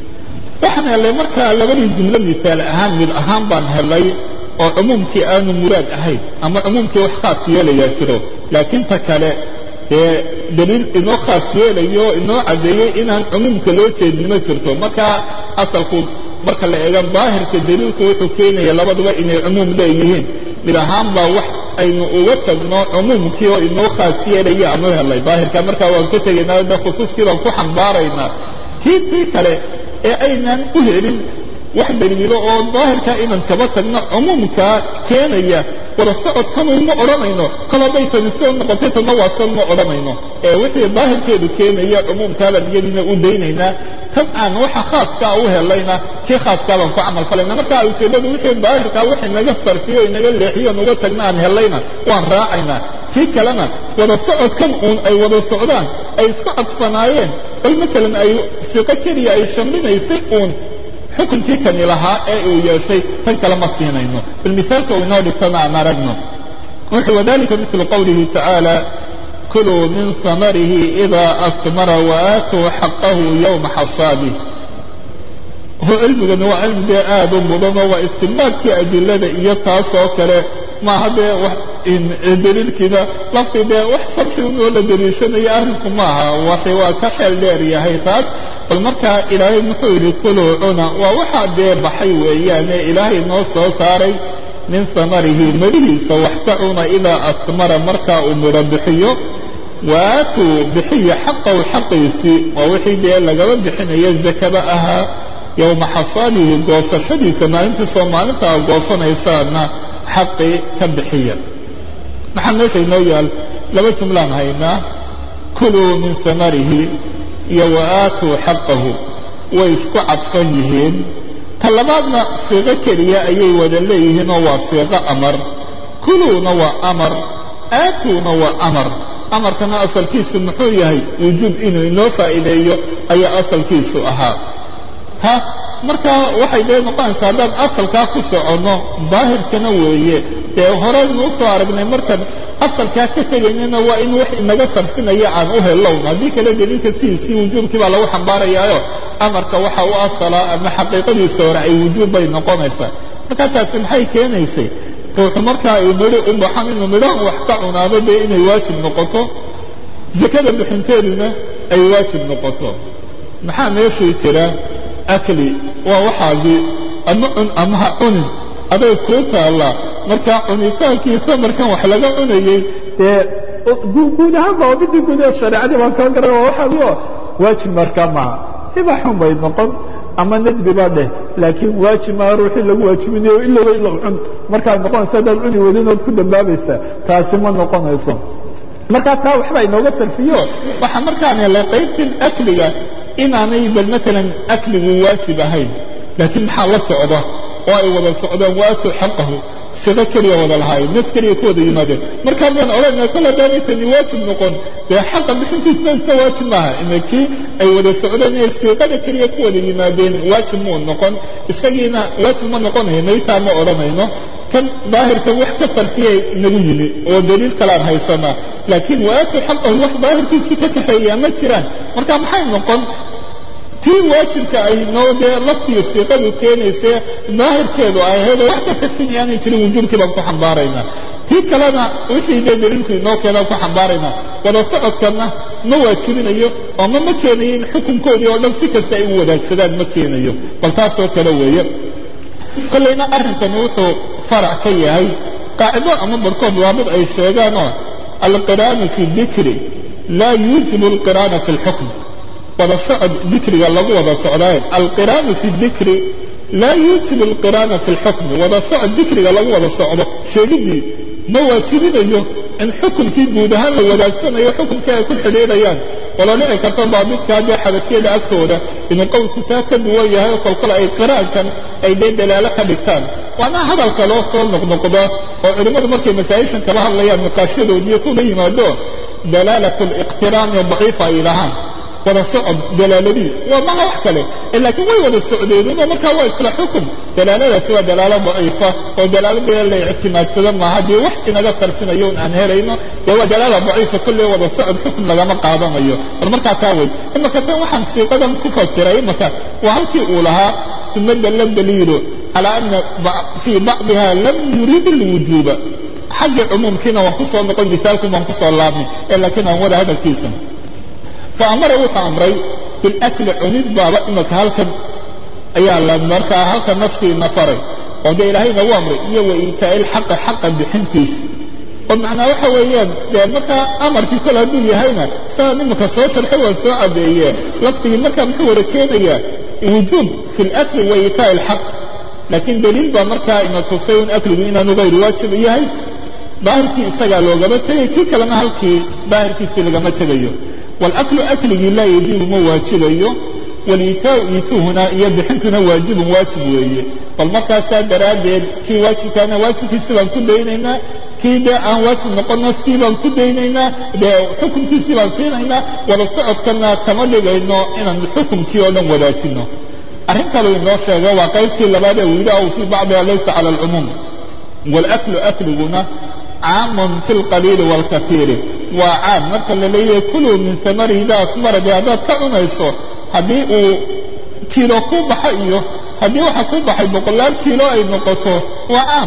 waxaan helay markaa labadii jumlo misaal ahaan mid ahaan baan helay oo cumuumkii aanu muraad ahayn ama cumuumkii wax khaas yeelayaa jiro laakiin ta kale dee daliil inoo khaas yeelayo inoo caddeeyey inaan cumuumka loo jeedin ma jirto markaa asalku marka la eego daahirka daliilku wuxuu keenaya labaduba inay cumuum leeyihiin mid ahaan baa wax aynu uga tagno cumuumkii oo inoo khaas yeelaya aanu helay daahirka markaa waan ka tegaynaa de khusuuskii baan ku xambaaraynaa kii tii kale ee aynaan u helin wax daliilo oo daahirka inaan kaba tagno cumuumkaa keenaya wada socodkanu ma odhanayno kol hadday tani soo noqotay tanna waa san ma odhanayno ee wixii daahirkeedu keenaya cumuumkaabaan iyadiina u daynaynaa tan aan waxa khaaskaa u helayna kii khaaskaa baan ku camal falayna marka ujeeddadu wixii daahirkaa wax inaga farfiyo inaga leexiyo nuga tagna aan helayna waan raacaynaa kii kalena wada socodkan uun ay wada socdaan ay isku cadfanaayeen bal matalan ay siqo keliya ay shamlinaysay uun xukunkii kani lahaa ee uu yeeshay tan kale ma siinayno bal misaalka uu inoo dhigtana aan aragno wuxuu wadalika mitlu qowlihi tacaala kuluu min hamarihi idaa asmara waatuu xaqahu yowma xasaadih cilmigani waa cilmi dee aad u mudanoo waa istimbaadkii adilada iyo taasoo kale maaha dee daliilkiina laftii dee wax sarxi unoo la daliishanaya arrinku maaha waxi waa ka xeel dheer yahay taas bal markaa ilaahay muxuu yidhi kuluu cuna waa waxaa dee baxay weeyaane ilaahay noo soo saaray min samarihi madihiisa wax ka cuna idaa asmara markaa uu midho bixiyo waatuu bixiya xaqahu xaqiisii waa wixii dee lagaba bixinaya zakada ahaa yowma xasaadihi goosashadiisa maalintiisoo maalintaa goosanaysaana xaqii ka bixiya maxaa meesha inoo yaal laba jumlaan haynaa kuluu min samarihi iyo waaatuu xaqahu way isku cadfan yihiin ta labaadna siiqo keliya ayay wada leeyihiin oo waa siiqo amar kuluuna waa amar aatuuna waa amar amarkana asalkiisu muxuu yahay wujuub inuu inoo faa'iideeyo ayaa asalkiisu ahaa taas markaa waxay dee noqonaysaa haddaan asalkaa ku soconno daahirkana weeye dee horeynuu soo aragnay markaan asalkaa ka tegaynana waa in wax inaga sarfinaya aan u helown haddii kale daliilka sidiisii wujuubkii baa lagu xambaarayaayo amarka waxa u asalaa ama xaqiiqadiisa hore ay wujuub bay noqonaysaa markaa taasi maxay keenaysay ruuxu markaa uu midhi u baxan inuu midhahan wax ka cunaado dee inay waajib noqoto zakada bixinteeduna ay waajib noqoto maxaa meeshii jira akli waa waxaagii ama cun ama ha cunin aday kuu taallaa markaa cunitaankii samarkan wax laga cunayey dee guud ahaanba oo midii guud ee shareecadii baan kaa garan waa waxaagio waajib markaa maaha ibaaxun bay noqon ama nadbi baa dheh laakiin waajib maa ruuxii lagu waajibinayo ilowba ilow cun markaad noqonaysa haddaad cuni wadinood ku dambaabaysaa taasi ma noqonayso markaa taa waxbaa inooga sarfiyo waxaa markaan helay qaybtan akliga inaanay bal maalan akligu waajib ahayn laakiin maxaa la socda oo ay wada socdaan waatuu xaqahu siqo keliya wada lahaayeen nas keliya ku wada yimaadeen markaa baan odhanaya kol haddaanay tani waajib noqon dee xaqa bixintiisna iska waajib maaha inakii ay wada socdeen ee siiqada keliya ku wada yimaadeen waajib muu noqon isagiina waajib ma noqonayo maytaa ma odhanayno kan daahirkan wax ka farkiyay nagu yimi oo daliil kalaan haysanaa laakiin waatuu xaqahu wax daahirkiisii ka kaxeeyaa ma jiraan marka maxay noqon tii waajibka ay noo dee laftiga siiqadu keenayse daahirkeedu ay ahayd oo wax ka farkin aanay jirin wujuubkii baan ku xambaaraynaa tii kalena wixii dee daliilku inoo keenaan ku xambaarayna wada socodkanna ma waajibinayo oo ma ma keenayo in xukunkoodii oo dhan si kasta ay u wadaagsadaan ma keenayo bal taasoo kale weeye kollayna arrinkani wuxuu farac ka yahay qaacido ama barkood waa mid ay sheegaanoo alqiraanu fi dikri laa yuujibu alqiraana fi lxukm wada socod dikriga lagu wada socdaaye alqiraanu fi dikri laa yuujibu alqiraana fi lxukmi wada socod dikriga lagu wada socdo sheegidii ma waajibinayo in xukumkii guud ahaan la wadaagsanayo xukumkii ay ku xidhiidhayaan wala dhici karto daabidkaa dee xabadkeeda agtooda inuu qowlku taa ka duwan yahay oo kolkole ay qiraankan ay dee dalaalo ka dhigtaan waana hadalka loo soo noqnoqdo oo culimmadu markay masaa'ishan kala hadlayaan niqaashadoodiiyo kula yimaado dalaalat liqtiraani daciifa ay dhahaan wada socod dalaaladii waa maha wax kale laakiin way wada socdeedunoo markaa waa isla xukum dalaaladaasi waa dalaalo daciifa oo dalaaladee la ictimaadsado maaha dee wax inaga sarfinayo un aan helayno dee waa dalaala daciifa kolley wada socod xukum lagama qaadanayo bal markaa taa wey imaka tan waxaan siiqadan ku fasiray imaka waa halkii uu lahaa uma dalla daliilu calaa ana fii bacdiha lam yurid alwujuuba xagga cumuumkiina waan ku soo noqon misaalkun baan ku soo laabnay ee laakiin aan wada hadalkiisa faamara wuxuu amray bilakli cunid baaba imaka halkan ayaa la markaa halka naskiina faray oo dee ilaahayna u amray iyo wa iitaa'i lxaqi xaqa bixintiisa oo macnaa waxa weeyaan dee markaa amarkii kole hadduu yahayna saa imaka soo sharxay waan soo cadeeye lafdigii markaa muxuu wada keenayaa wujuub fi lakli wa iitaa'i lxaq laakiin daliil baa markaa ina tusay un akligu inaanu hayru waajib yahay daahirkii isagaa loogama tegay kii kalena halkii daahirkiisii lagama tegayo wاlaklu akligii laa yajibu ma waajibayo waliitaau iituhuna iyo bixintuna waajibun waajib weeye bal markaasaa daraaddeed kii waajibkaana waajibkiisi baan ku daynaynaa kii dee aan waajib noqonna sii baan ku daynaynaa dee xukumkiisii baan siinaynaa wada socodkana kama dhigayno inaan xukumkii oo dhan wadaajino arrin kaleu inoo sheega waa qaybtii labaad ee wiidahu fii bacdiha laysa cala alcumuum wاlaklu akliguna caamun fi lqaliili wاlkaiiri waa caam marka la leeyahay kuluu min amari idaa kumara dee haddaad ka cunayso haddii uu kiilo ku baxa iyo haddii waxa ku baxay boqolaal kiilo ay noqoto waa caam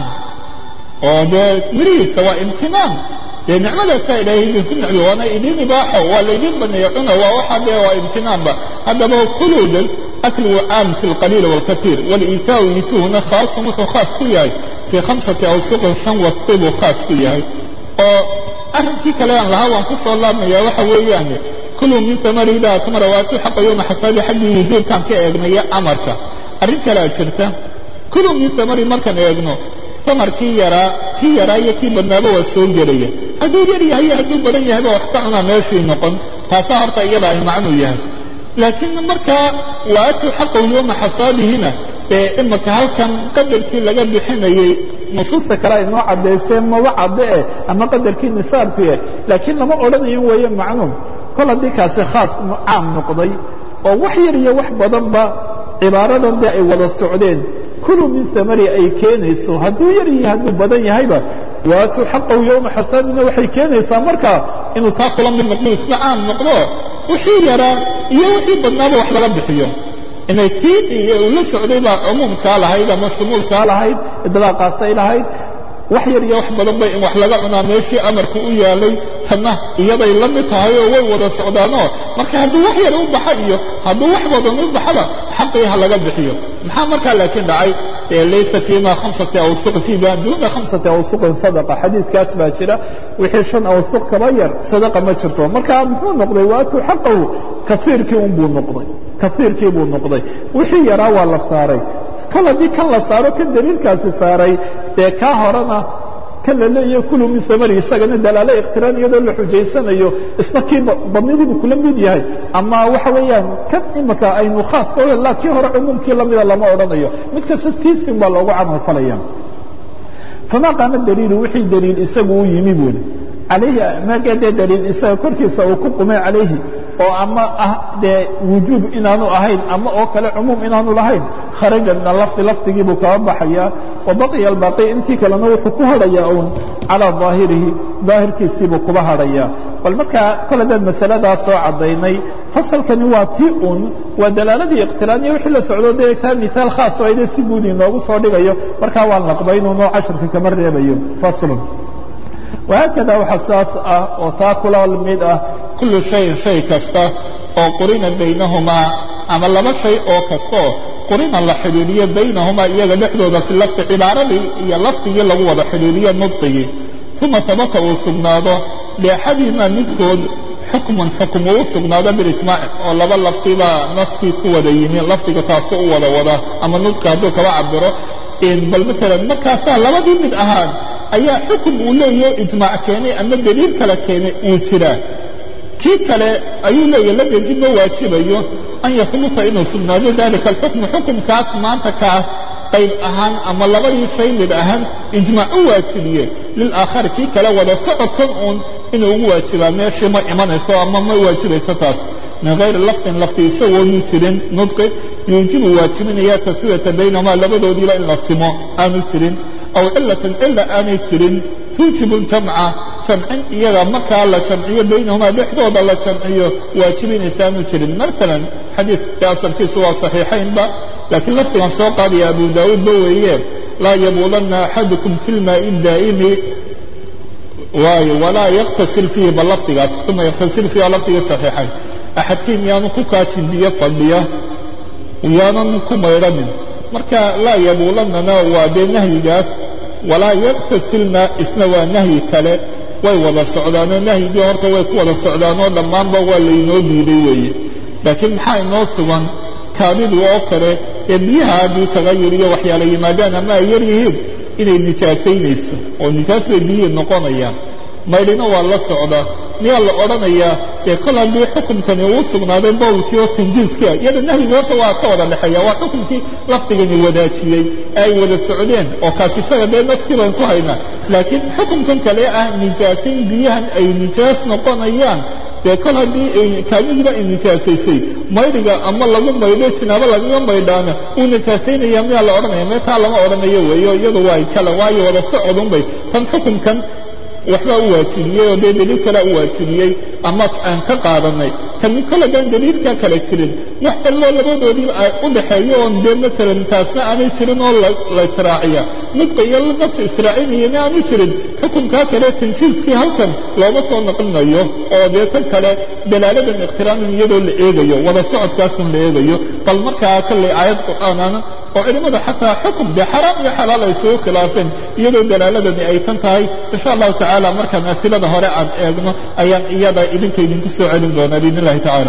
oo dee mirihiisa waa imtinaan dee nicmadaasaa ilaahay idinku nicmi waana idin ibaaxo waa laydin baneeya cuna waa waxa dee waa imtinaanba haddaba kuluudan akligu caam fi lqaliili wاlkaiir waliitaau iituhuna khaasun wuxuu khaas ku yahay fii khamsati awsuqin shan wasqi buu khaas ku yahay oo arrinkii kale aan lahaa waan ku soo laabmaya waxa weeyaan kuluu min amari idaa atmara waatuu xaqa yowma xasaabi xaggii wujuubkaan ka eegnaya amarka arrin kalea jirta kuluu min amari markaan eegno samarkii yaraa kii yaraa iyo kii badnaaba waa soo gelaya hadduu yar yahay iyo hadduu badan yahayba wax ka cunaa meeshii noqon taasaa horta iyada ay macnuu yahay laakiin markaa waatuu xaqahu yowma xasaabihina ee imaka halkan qadarkii laga bixinayey nusuusta kale ay noo caddayseen maba cadde eh ama qadarkii nisaabku eh laakiin lama odhanayo weeye macnuum kol haddii kaasi khaas caam noqday oo wax yar iyo wax badanba cibaaradan dee ay wada socdeen kuluu min amari ay keenayso hadduu yar iyo hadduu badan yahayba waatuu xaqahu yowma xasaabina waxay keenaysaa markaa inuu taa kula mid noqdo isna caam noqdo wixii yaraa iyo wixii badnaaba wax laga bixiyo inay tii uu la socday baa cumuumkaa lahayd ama shumuulkaa lahayd idlaaqaasay lahayd wax yar iyo wax badan bay in wax laga cunaa meeshii amarku u yaalay tanna iyaday la mid tahay oo way wada socdaanoo marka hadduu wax yar u baxa iyo hadduu wax badan u baxaba xaqii ha laga bixiyo maxaa markaa laakiin dhacay laysa fiima khamsati awsuqin fiima duuna khamsati awsuqin sadaqa xadiidkaas baa jira wixii shan awsuq kaba yar sadaqa ma jirto marka muxuu noqday waatuu xaqahu kaiirkii unbuu noqday kaiirkii buu noqday wixii yaraa waa la saaray kol haddii kan la saaro kan daliilkaasi saaray dee kaa horena kan la leeyahay kulu min amari isagana dalaalo ikhtiraan iyadoo la xujaysanayo isna kii badnidiibuu kula mid yahay ama waxa weeyaan kan imika aynu khaas ka la kii hore cumuumkii lamida lama odhanayo mid kasta tiisin baa loogu camal falaya famaa qaama daliilu wixii daliil isagu u yimi buuli calayhi magedee daliil isaga korkiisa uu ku qumay calayhi oo ama ah dee wujuub inaanu ahayn ama oo kale cumuum inaanu lahayn kharaja min alafdi lafdigii buu kaba baxayaa wa baqiya albaqi intii kalena wuxuu ku hadhayaa uun calaa daahirihi daahirkiisiibuu kuba hadhayaa bal markaa kol haddaan masaladaa soo caddaynay fasalkani waa tii un waa dalaaladii iqtiraaniya wixii la socdo dee taa miaal khaas oo ayde si guud inoogu soo dhigayo markaa waan laqbaynunoo casharka kama reebayo faslun wahaakada waxa saas ah oo taa kula mid ah kullu shayin shay kasta oo qurina baynahumaa ama laba shay oo kastaoo qurina la xidhiidhiyo baynahumaa iyaga dhexdooda fi lafdi cibaaradii iyo lafdigii lagu wada xidhiidhiyo nudqigii uma tabaka uu sugnaado liaxadihimaa midkood xukmun xukm uu u sugnaado bilijmaac oo laba lafdibaa naskii ku wada yimi lafdiga taasu u wada wada ama nudqi hadduu kaba cabiro bal maalan markaasaa labadii mid ahaan ayaa xukun uu leeyaho ijmaac keenay ama deliil kale keenay uu jiraa kii kale ayuu leeyahy lam yajib ma waajibayo an yahubuta inuu sugnaado dalika alxukmu xukumkaas maanta kaas qayb ahaan ama labadii shay mid ahaan ijmaac u waajibiye lilaakhari kii kale wada socodkan uun inuu ugu waajibaa meeshii ma imanayso ama ma waajibayso taas min hayri lafdin lafdi isagoonu jirin nudqi yuujibu waajibinaya taswiyata baynahumaa labadoodiiba in la simo aanu jirin aw cilatin cila aanay jirin tuujibu ljamca jamcin iyaga markaa la jamciyo baynahumaa dhexdooda la jamciyo waajibinaysa aanu jirin maalan xadiidka asalkiisu waa saxiixaynba laakiin lafdigan soo qaadaya abu daawuud ba weeye laa yabuulanna axadukum fi lmaa'i daa'imi waayo walaa yaktasil fiihi ba lafdigaas uma yaktasil fiiha lafdiga saxiixayn axadkiin yaanu ku kaajin biyo fadhiya yaanan ku maydhanin marka laa yabuulannana waa dee nahyigaas walaa yaktasilna isna waa nahyi kale way wada socdaanoo nahyigii horta way ku wada socdaanoo dhammaanba waa laynoo diiday weeye laakiin maxaa inoo sugan kaadidu oo kale ee biyaha haddii tagayur iyo waxyaala yimaadaan ama ay yar yihiin inay nijaasaynayso oo nijaas bay biyihii noqonayaan maydhina waa la socda miyaa la odhanayaa ee kol haddii xukumkani uu sugnaaday bowlkii oo tanjiiska iyada nahyiga horta waa ka wada dhexeeya waa xukumkii lafdigani wadaajiyey ee ay wada socdeen oo kaas isaga dee naskii baan ku haynaa laakiin xukumkan kale ah nijaasayn biyahan ay nijaas noqonayaan dee kol haddii kaamidiiba ay nijaasaysay maydhiga ama lagu maydho jinaabo lagaga maydhaana uu nijaasaynaya miyaa la odhanaya mee taa lama odhanayo weeyo iyadu waa kale waayo wada socodunbay tan xukumkan waxbaa u waajibiyey oo dee deliil kalea u waajibiyey ama aan ka qaadanay kani kollagaan deliilkaa kale jirin wax cilloo labadoodiiba u dhaxeeyo oon dee maalan taasna aanay jirin oo la israaciya nudqa iyo nas israacinayana aanu jirin xukunkaa kale tanjiiskii halkan looma soo naqlinayo oo dee tan kale dalaaladan ikhtiraamin iyadoo la eegayo wada socodkaasun la eegayo bal markaa kollay aayad qur'aanana oo culimmada xataa xukum dee xaraam iyo xalaal ay isugu khilaafeen iyadoo dalaaladani ay tan tahay insha allahu tacaala markaan asilada hore aan eegno ayaan iyada idinka idinku soo celin doonaa biidn illahi tacaala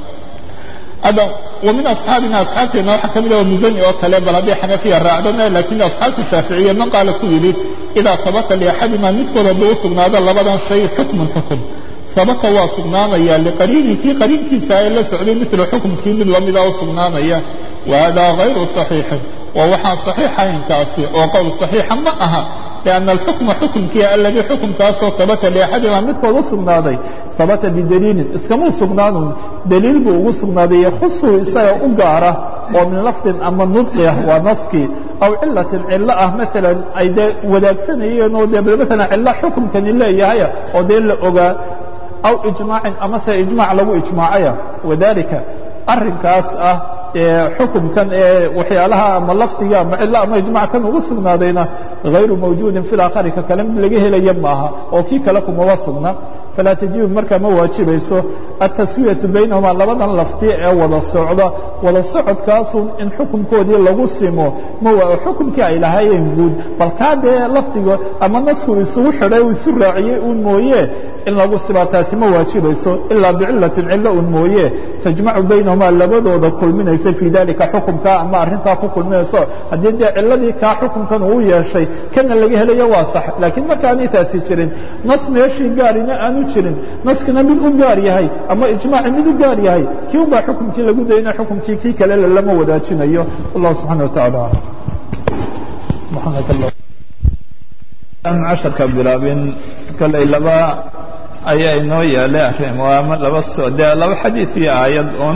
hadda wa min asxaabina asxaabteenna waxaa ka mid ah musani oo kale bal haddii xanafiya raacdana laakiin asxaabta shaaficiya man qaala ku yidhi idaa tabata liaxadima midkood hadduu u sugnaado labadan shay xukmun xukum sabata waa sugnaanaya liqariini kii qariinkiisa ee la socday mila xukumkii mid lamida u sugnaanaya wahada hayru صaxiixin waa waxaan صaxiixaynkaasi oo qowl صaxiixa ma aha لأنa الxukma xukumkii aladii xukumkaasoo sabata liaxadima midkood u sugnaaday sabata bidaliilin iskamuu sugnaanun daliil buu ugu sugnaaday yakhusuu isaga u gaara oo min lafdin ama nudqi ah waa naskii aw cilatin cilo ah maalan ay dee wadaagsanayeen oo dee maalan cilo xukumkani leeyahaya oo dee la ogaa aw ijmaacin amase ijmaac lagu ijmaacaya wadalika arrinkaas ah xukumkan ee waxyaalaha ama lafdiga ama cilo ama ijmac kan ugu sugnaadayna hayru mawjuudin fi laakhari ka kale mid laga helaya maaha oo kii kale kumaba sugna falaa tajibu markaa ma waajibayso ataswiyatu baynahuma labadan lafdi ee wada socda wada socodkaasun in xukumkoodii lagu simo ma xukumkii ay lahaayeen guud bal kaa dee lafdiga ama nasku isugu xidhay uu isu raaciyey uun mooye in lagu simaa taasi ma waajibayso ilaa bicilatin cilo un mooye tajmacu baynahuma labadooda kulminaysa fii dalika xukumkaa ama arrintaa ku kulminayso haddii dee ciladii kaa xukumkan uu yeeshay kana laga helayo waa sax laakiin markaanay taasi jirin nas meeshii gaarina aanu jirin naskina mid u gaar yahay ama ijmaaci mid u gaar yahay kii un baa xukumkii lagu dayna xukumkii kii kale lama wadaajinayo wallah subxana watacaala casharka bilaabin kolay laba ayaa inoo yaalay arrin waa laba soo dee laba xadiid iyo aayad un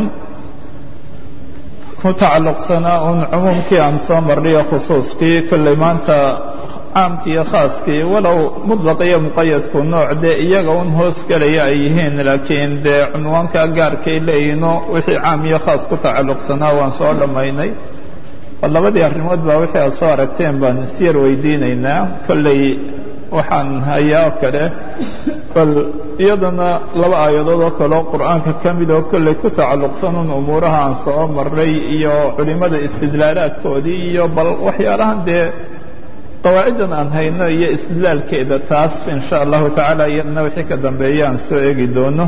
ku tacalluqsanaa un cumuumkii aan soo marnayo khusuuskii kollay maanta caamkii iyo khaaskii walow muطlaq iyo muqayadku nooc dee iyaga un hoos gelaya ay yihiin laakiin dee cunwaanka gaarkay leeyihiino wixii caam iyo khaas ku tacalluqsanaa waan soo dhammaynay labadii arrimood baa wixii aad soo aragteen baan isyar weydiinaynaa kolley waxaan hayaa kale bal iyadana laba aayadood oo kale oo qur'aanka ka mid oo kolley ku tacalluqsanun umuuraha aan soo marray iyo culimmada istidlaalaadkoodii iyo bal waxyaalahan dee qawaaciddan aan hayno iyo istidlaalkeeda taas in sha allahu tacaala iyadana wixii ka dambeeya aan soo eegi doono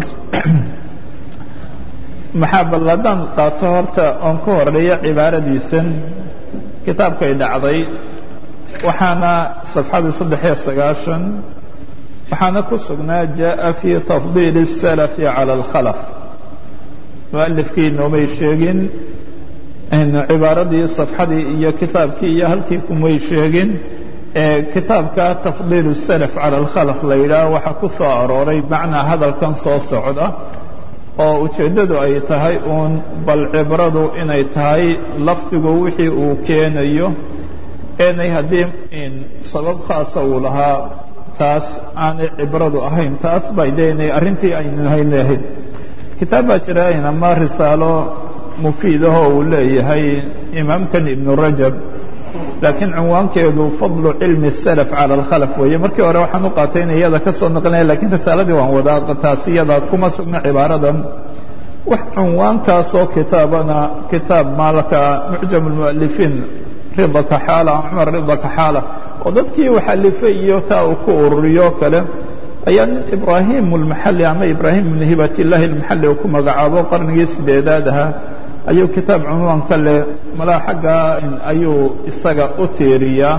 maxaa bal haddaan qaato horta oon ku horeeyo cibaaradiisan kitaabkay dhacday waxaana safxadii saddexiyo sagaashan waxaana ku sugnaa jaءa fii tafdiili الsalafi calى اlkhalaf mualifkii noomay sheegin cibaaradii safxadii iyo kitaabkii iyo halkii kumay sheegin kitaabka tafdiil الsalaf calى اlkhalaf la yidhaah waxaa ku soo arooray macnaa hadalkan soo socda oo ujeeddadu ay tahay uun bal cibradu inay tahay lafdigu wixii uu keenayo eenay haddii sabab khaasa uu lahaa taas aanay cibradu ahayn taas bay deenay arrintii aynu hayna ahayd kitaab baa jira ama risaalo mufiidahoo uu leeyahay imaamkan ibnu rajab laakiin cinwaankeedu fadlu cilmi الsalaf calى اlkhalaf weeye markii hore waxaan u qaatay in iyada ka soo naqlinaya lakiin risaaladii waan wadaa taas iyada kuma sugna cibaaradan wax cinwaankaasoo kitaabana kitaab maalka mucjam اlmualifiin rida kaxaala cumar rida kaxaala oo dadkii wax alifay iyo taa uu ku ururiyo kale ayaa nin ibraahim اlmaxali ama ibraahim ibn hibat illahi اlmaxali uu ku magacaabo qarnigii sideedaad ahaa ayuu kitaab cunwaanka leh malaa xaggaa ayuu isaga u tiiriyaa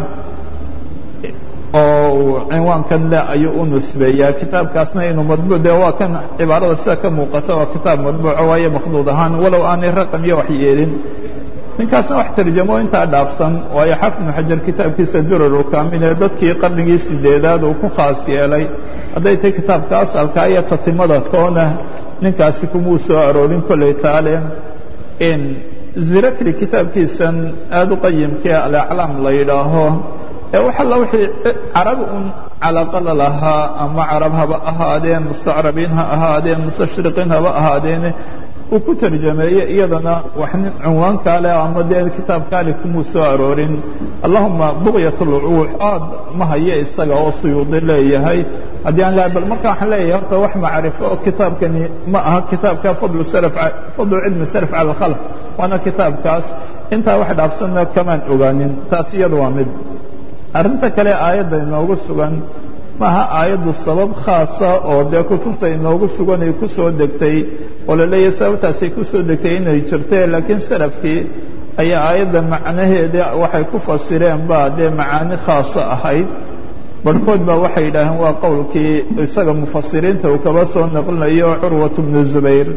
oo cinwaankan leh ayuu u nusbeeyaa kitaabkaasna inuu madbuuc dee waa kan cibaarada sida ka muuqata waa kitaab madbuuca waayo makhduud ahaan walow aanay raqam iyo wax yeelin ninkaasna wax tarjamo intaa dhaafsan waayo xafid ibnu xajar kitaabkiisa durarul kaamil ee dadkii qarnigii sideedaad uu ku khaas yeelay hadday tay kitaabka asalka iyo tatimada toona ninkaasi kumuu soo aroorin kolley taale zirakri kitaabkiisan aad u qayimkee alaclaam la yidhaaho ee wax alla wixii carab un calaqala lahaa ama carab haba ahaadeen mustacrabiin ha ahaadeen mustashriqiin haba ahaadeene uu ku tarjameeye iyadana wax nin cinwaankaa leh ama dee kitaabkaali kumuu soo aroorin allahuma buqyat lwuux aad ma haye isaga oo suyuudi leeyahay haddii aan laha bal marka waxaan leeyahay horta wax macrifo oo kitaabkani ma aha kitaabka fadlu salaf fadlu cilmi salaf cala alkhalq waana kitaabkaas intaa wax dhaafsanna kamaan ogaanin taas iyada waa mid arrinta kale aayadda inoogu sugan maaha aayaddu sabab khaasa oo dee kutubta inoogu sugan ay ku soo degtay oo la leeyahay sababtaasay ku soo degtay inay jirtee laakiin salafkii ayaa aayadda macnaheeda waxay ku fasireen baa dee macaani khaasa ahayd barhkood baa waxay yidhaaheen waa qowlkii isaga mufasiriinta uu kaba soo naqlinayo curwat bnu zubayr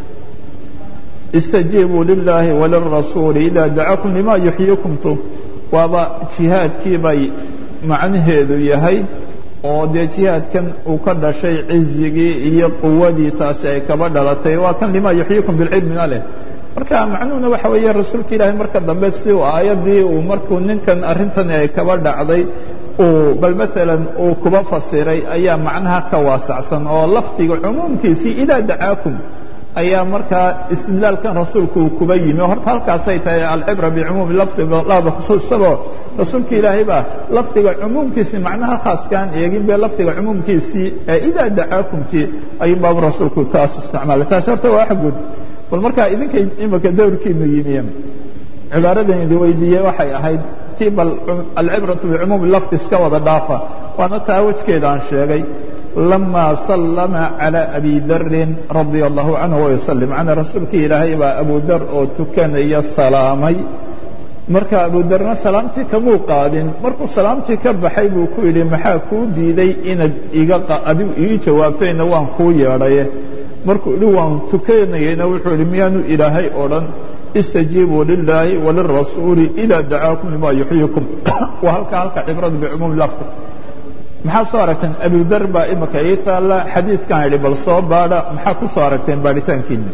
istajiibuu lilaahi walirasuuli idaa dacakum lima yuxyikumtu waaba jihaadkii bay macnaheedu yahay oo dee jihaadkan uu ka dhashay cizigii iyo quwadii taasi ay kaba dhalatay waa kan lima yuxyikum bilcilmina leh marka macnuhuna waxa weeye rasuulka ilaahay marka dambe si uu aayaddii uu markuu ninkan arrintani ay kaba dhacday uu bal maalan uu kuba fasiray ayaa macnaha ka waasacsan oo lafdiga cumuumkiisii idaa dacaakum ayaa markaa istidlaalkan rasuulku uu kuba yimi horta halkaasay tahay alcibra bicumuumi lafdiga laada khusuus isagoo rasuulka ilaahay baa lafdiga cumuumkiisii macnaha khaaskaan eegin be lafdiga cumuumkiisii ee idaa dacaakumtii ayuu baabu rasuulku taas isticmaalay taasi horta waa wax guud bal markaa idinkay imika dowrkiinu yimiyeen cibaaradan idi weydiiyey waxay ahayd ti bal alcibratu bicumuumi lafdi iska wada dhaafa waana taa wejkeeda aan sheegay lama sallama calى abi darin radia allahu canhu wayslim macnaa rasuulkii ilaahay baa abu dar oo tukanaya salaamay marka abu darna salaamtii kamuu qaadin markuu salaamtii ka baxay buu ku yidhi maxaa kuu diiday inaad iga adigu ii jawaabtayna waan kuu yeedhaye markuu idhi waan tukanayeyna wuxuu yidhi miyaanu ilaahay odhan istajiibuu lilaahi walirasuuli idaa dacaakum lima yuxyikum waa halka halka cibradu bicumuumi lafdi maxaa soo aragteen abudar baa imika ii taalla xadiidkan idhi bal soo baadha maxaa ku soo aragteen baadhitaankiina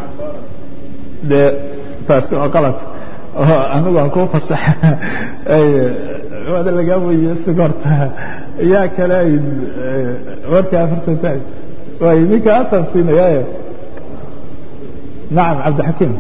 dee taasi waa qalad anigu aan kuu fasaxa waada lagaa weydiye sigorta yaa kale ay warkaa afartan taag waay ninka asaan siinayaaye nacam cabdixakiim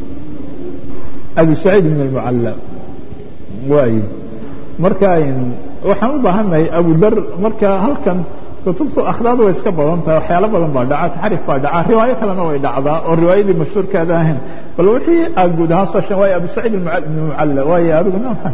abi saciid ibn almucalla waay marka waxaan u baahannahay abudar marka halkan kutubtu akhdaadu way iska badan tahay waxyaalo badan baa dhaca taxrif baa dhaca riwaayo kalena way dhacdaa oo riwaayadii mashhuurkaada ahayn bal wixii aad guud ahaan soo sheegen waayo abu saciid ibn mucalla waayo adiguna maxaa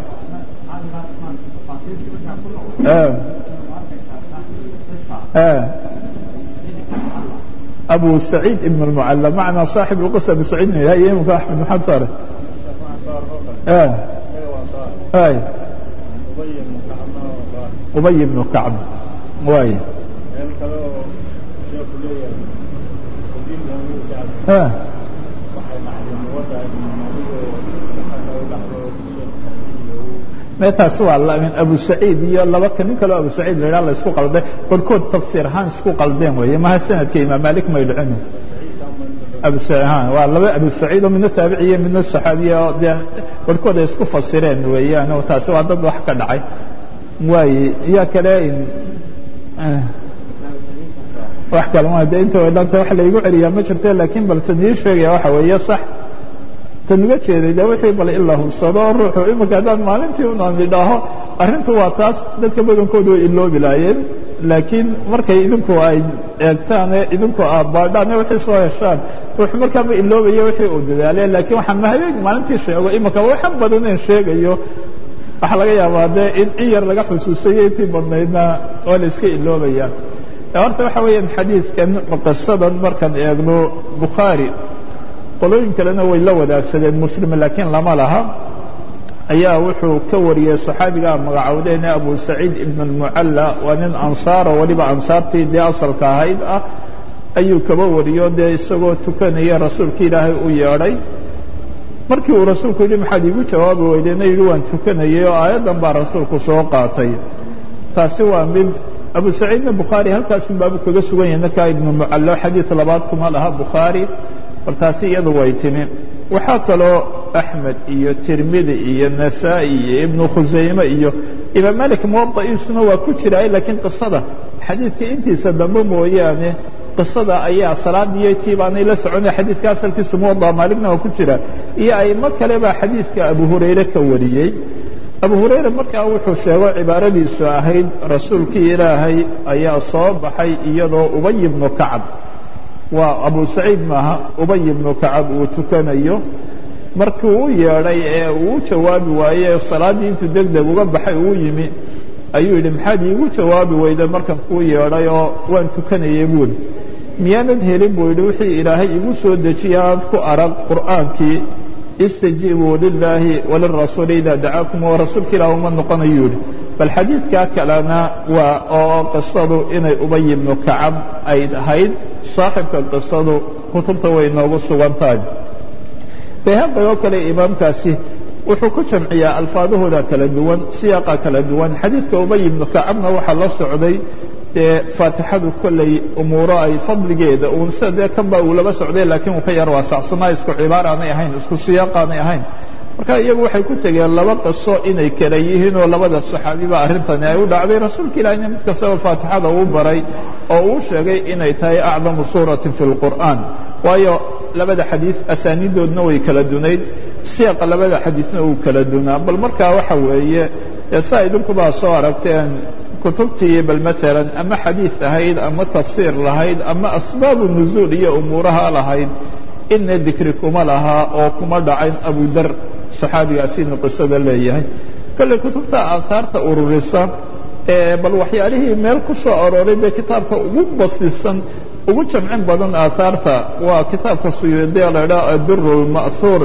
أبو سعيد بن المعلى معنا صاحب القصة أبو سعيد بن هاي يمك أحمد محمد صالح آه. هاي أبي بن كعب واي آه. meetaasi waa min abu saciid iyo laba ka nin kaleo abu saciid la la isku qalday barkood tafsiir ahaan isku qaldeen weeye maha sanadka imaam malik may dhicin abu waa laba abu saciid oo midna taabiciye midna saxaabiye oo dee barkood ay isku fasireen weeyaan oo taasi waa dad wax ka dhacay waaye yaa kale wax kale ma de inta way dhanta wax laygu celiyaa ma jirte laakiin bal tan ii sheegaya waxa weeye sax tan uga jeeday de wixii bal in la hubsado ruuxu imika haddaan maalintii unaan idhaaho arrintu waa taas dadka badankoodu way iloobi laayeen laakiin markay idinku ay eegtaane idinku aad baadhaan wixii soo heshaan ruuxu markaa ma iloobaya wixii uu dadaalee laakiin waxaan mahabeen maalintii sheego imika waxan badan in sheegayo waxaa laga yaabaa dee in in yar laga xusuusayo intii badnaydna waa la iska iloobayaan horta waxa weeyaan xadiidkan qisadan markaan eegno bukhaari qolooyin kalena way la wadaagsadeen muslim laakiin lama laha ayaa wuxuu ka wariyey saxaabigaa magacowdeene abu saciid ibn اlmucalla waa nin ansaaro weliba ansaartii dee asalka ahayd ah ayuu kaba wariyo dee isagoo tukanaya rasuulka ilaahay u yeedhay markii uu rasuulku yidhi maxaad iigu jawaabi weydeyna yidhi waan tukanayay oo aayaddan baa rasuulku soo qaatay taasi waa mid abu saciidna bukhaari halkaasun baabu kaga sugan yahay ninkaa ibnu mucallo xadiid labaad kuma laha bukhaari bal taasi iyadu way timi waxaa kaloo axmed iyo tirmidi iyo nasaa'i iyo ibnu khusayme iyo imaam malik muwada'iisuna waa ku jiraay laakiin qisada xadiidka intiisa dambe mooyaane qisada ayaa salaadiyo tii baanay la soconay xadiidka asalkiisu muwada maaligna waa ku jira iyo aimo kale baa xadiidka abu hurayre ka wariyey abu hurayre markaa wuxuu sheego cibaaradiisu ahayd rasuulkii ilaahay ayaa soo baxay iyadoo ubay ibnu kacab waa abu saciid maaha ubay ibnu kacab uu tukanayo markii uu yeedhay ee uu jawaabi waaye salaaddii intuu deg deg uga baxay uu yimi ayuu yidhi maxaad iigu jawaabi weyday markan kuu yeedhay oo waan tukanayay buuli miyaanad helin buu yidhi wixii ilaahay igu soo dejiya aad ku arag qur'aankii istajiibuu lilaahi walirasuuli idaa dacaakum oo rasuulka ilaah uma noqonayuu yidhi bal xadiidkaa kalena waa oo qisadu inay ubay ibnu kacab ay ahayd saaxibka qisadu kutubta way noogu sugan tahay bayhaqi oo kale imaamkaasi wuxuu ku jamciyaa alfaadahooda kala duwan siyaaqa kala duwan xadiidka ubay ibnu kacabna waxaa la socday dee faatixadu kolley umuuro ay fadligeeda uun sida dee kanba uu laba socday laakiin uu ka yar waasacsanaa isku cibaaraanay ahayn isku siyaaqaanay ahayn marka iyagu waxay ku tegeen laba qiso inay kala yihiin oo labada saxaabiba arrintani ay u dhacday rasuulka ilaahina mid kastaba faatixada uu baray oo uu sheegay inay tahay acdamu suuratin fi lqur'aan waayo labada xadiid asaaniidoodna way kala dunayd siyaaqa labada xadiidna uu kala dunaa bal markaa waxa weeye dee saa idinkubaa soo aragteen kutubtii bal maalan ama xadiid ahayd ama tafsiir lahayd ama asbaabu nuzuul iyo umuuraha lahayd ina dikri kuma lahaa oo kuma dhacayn abudar saxaabigaasi inu qisada leeyahay kolley kutubta aahaarta ururisa ee bal waxyaalihii meel ku soo arooray dee kitaabka ugu basisan ugu jamcin badan aahaarta waa kitaabka suyuudiya la idhaha aduru lma'huur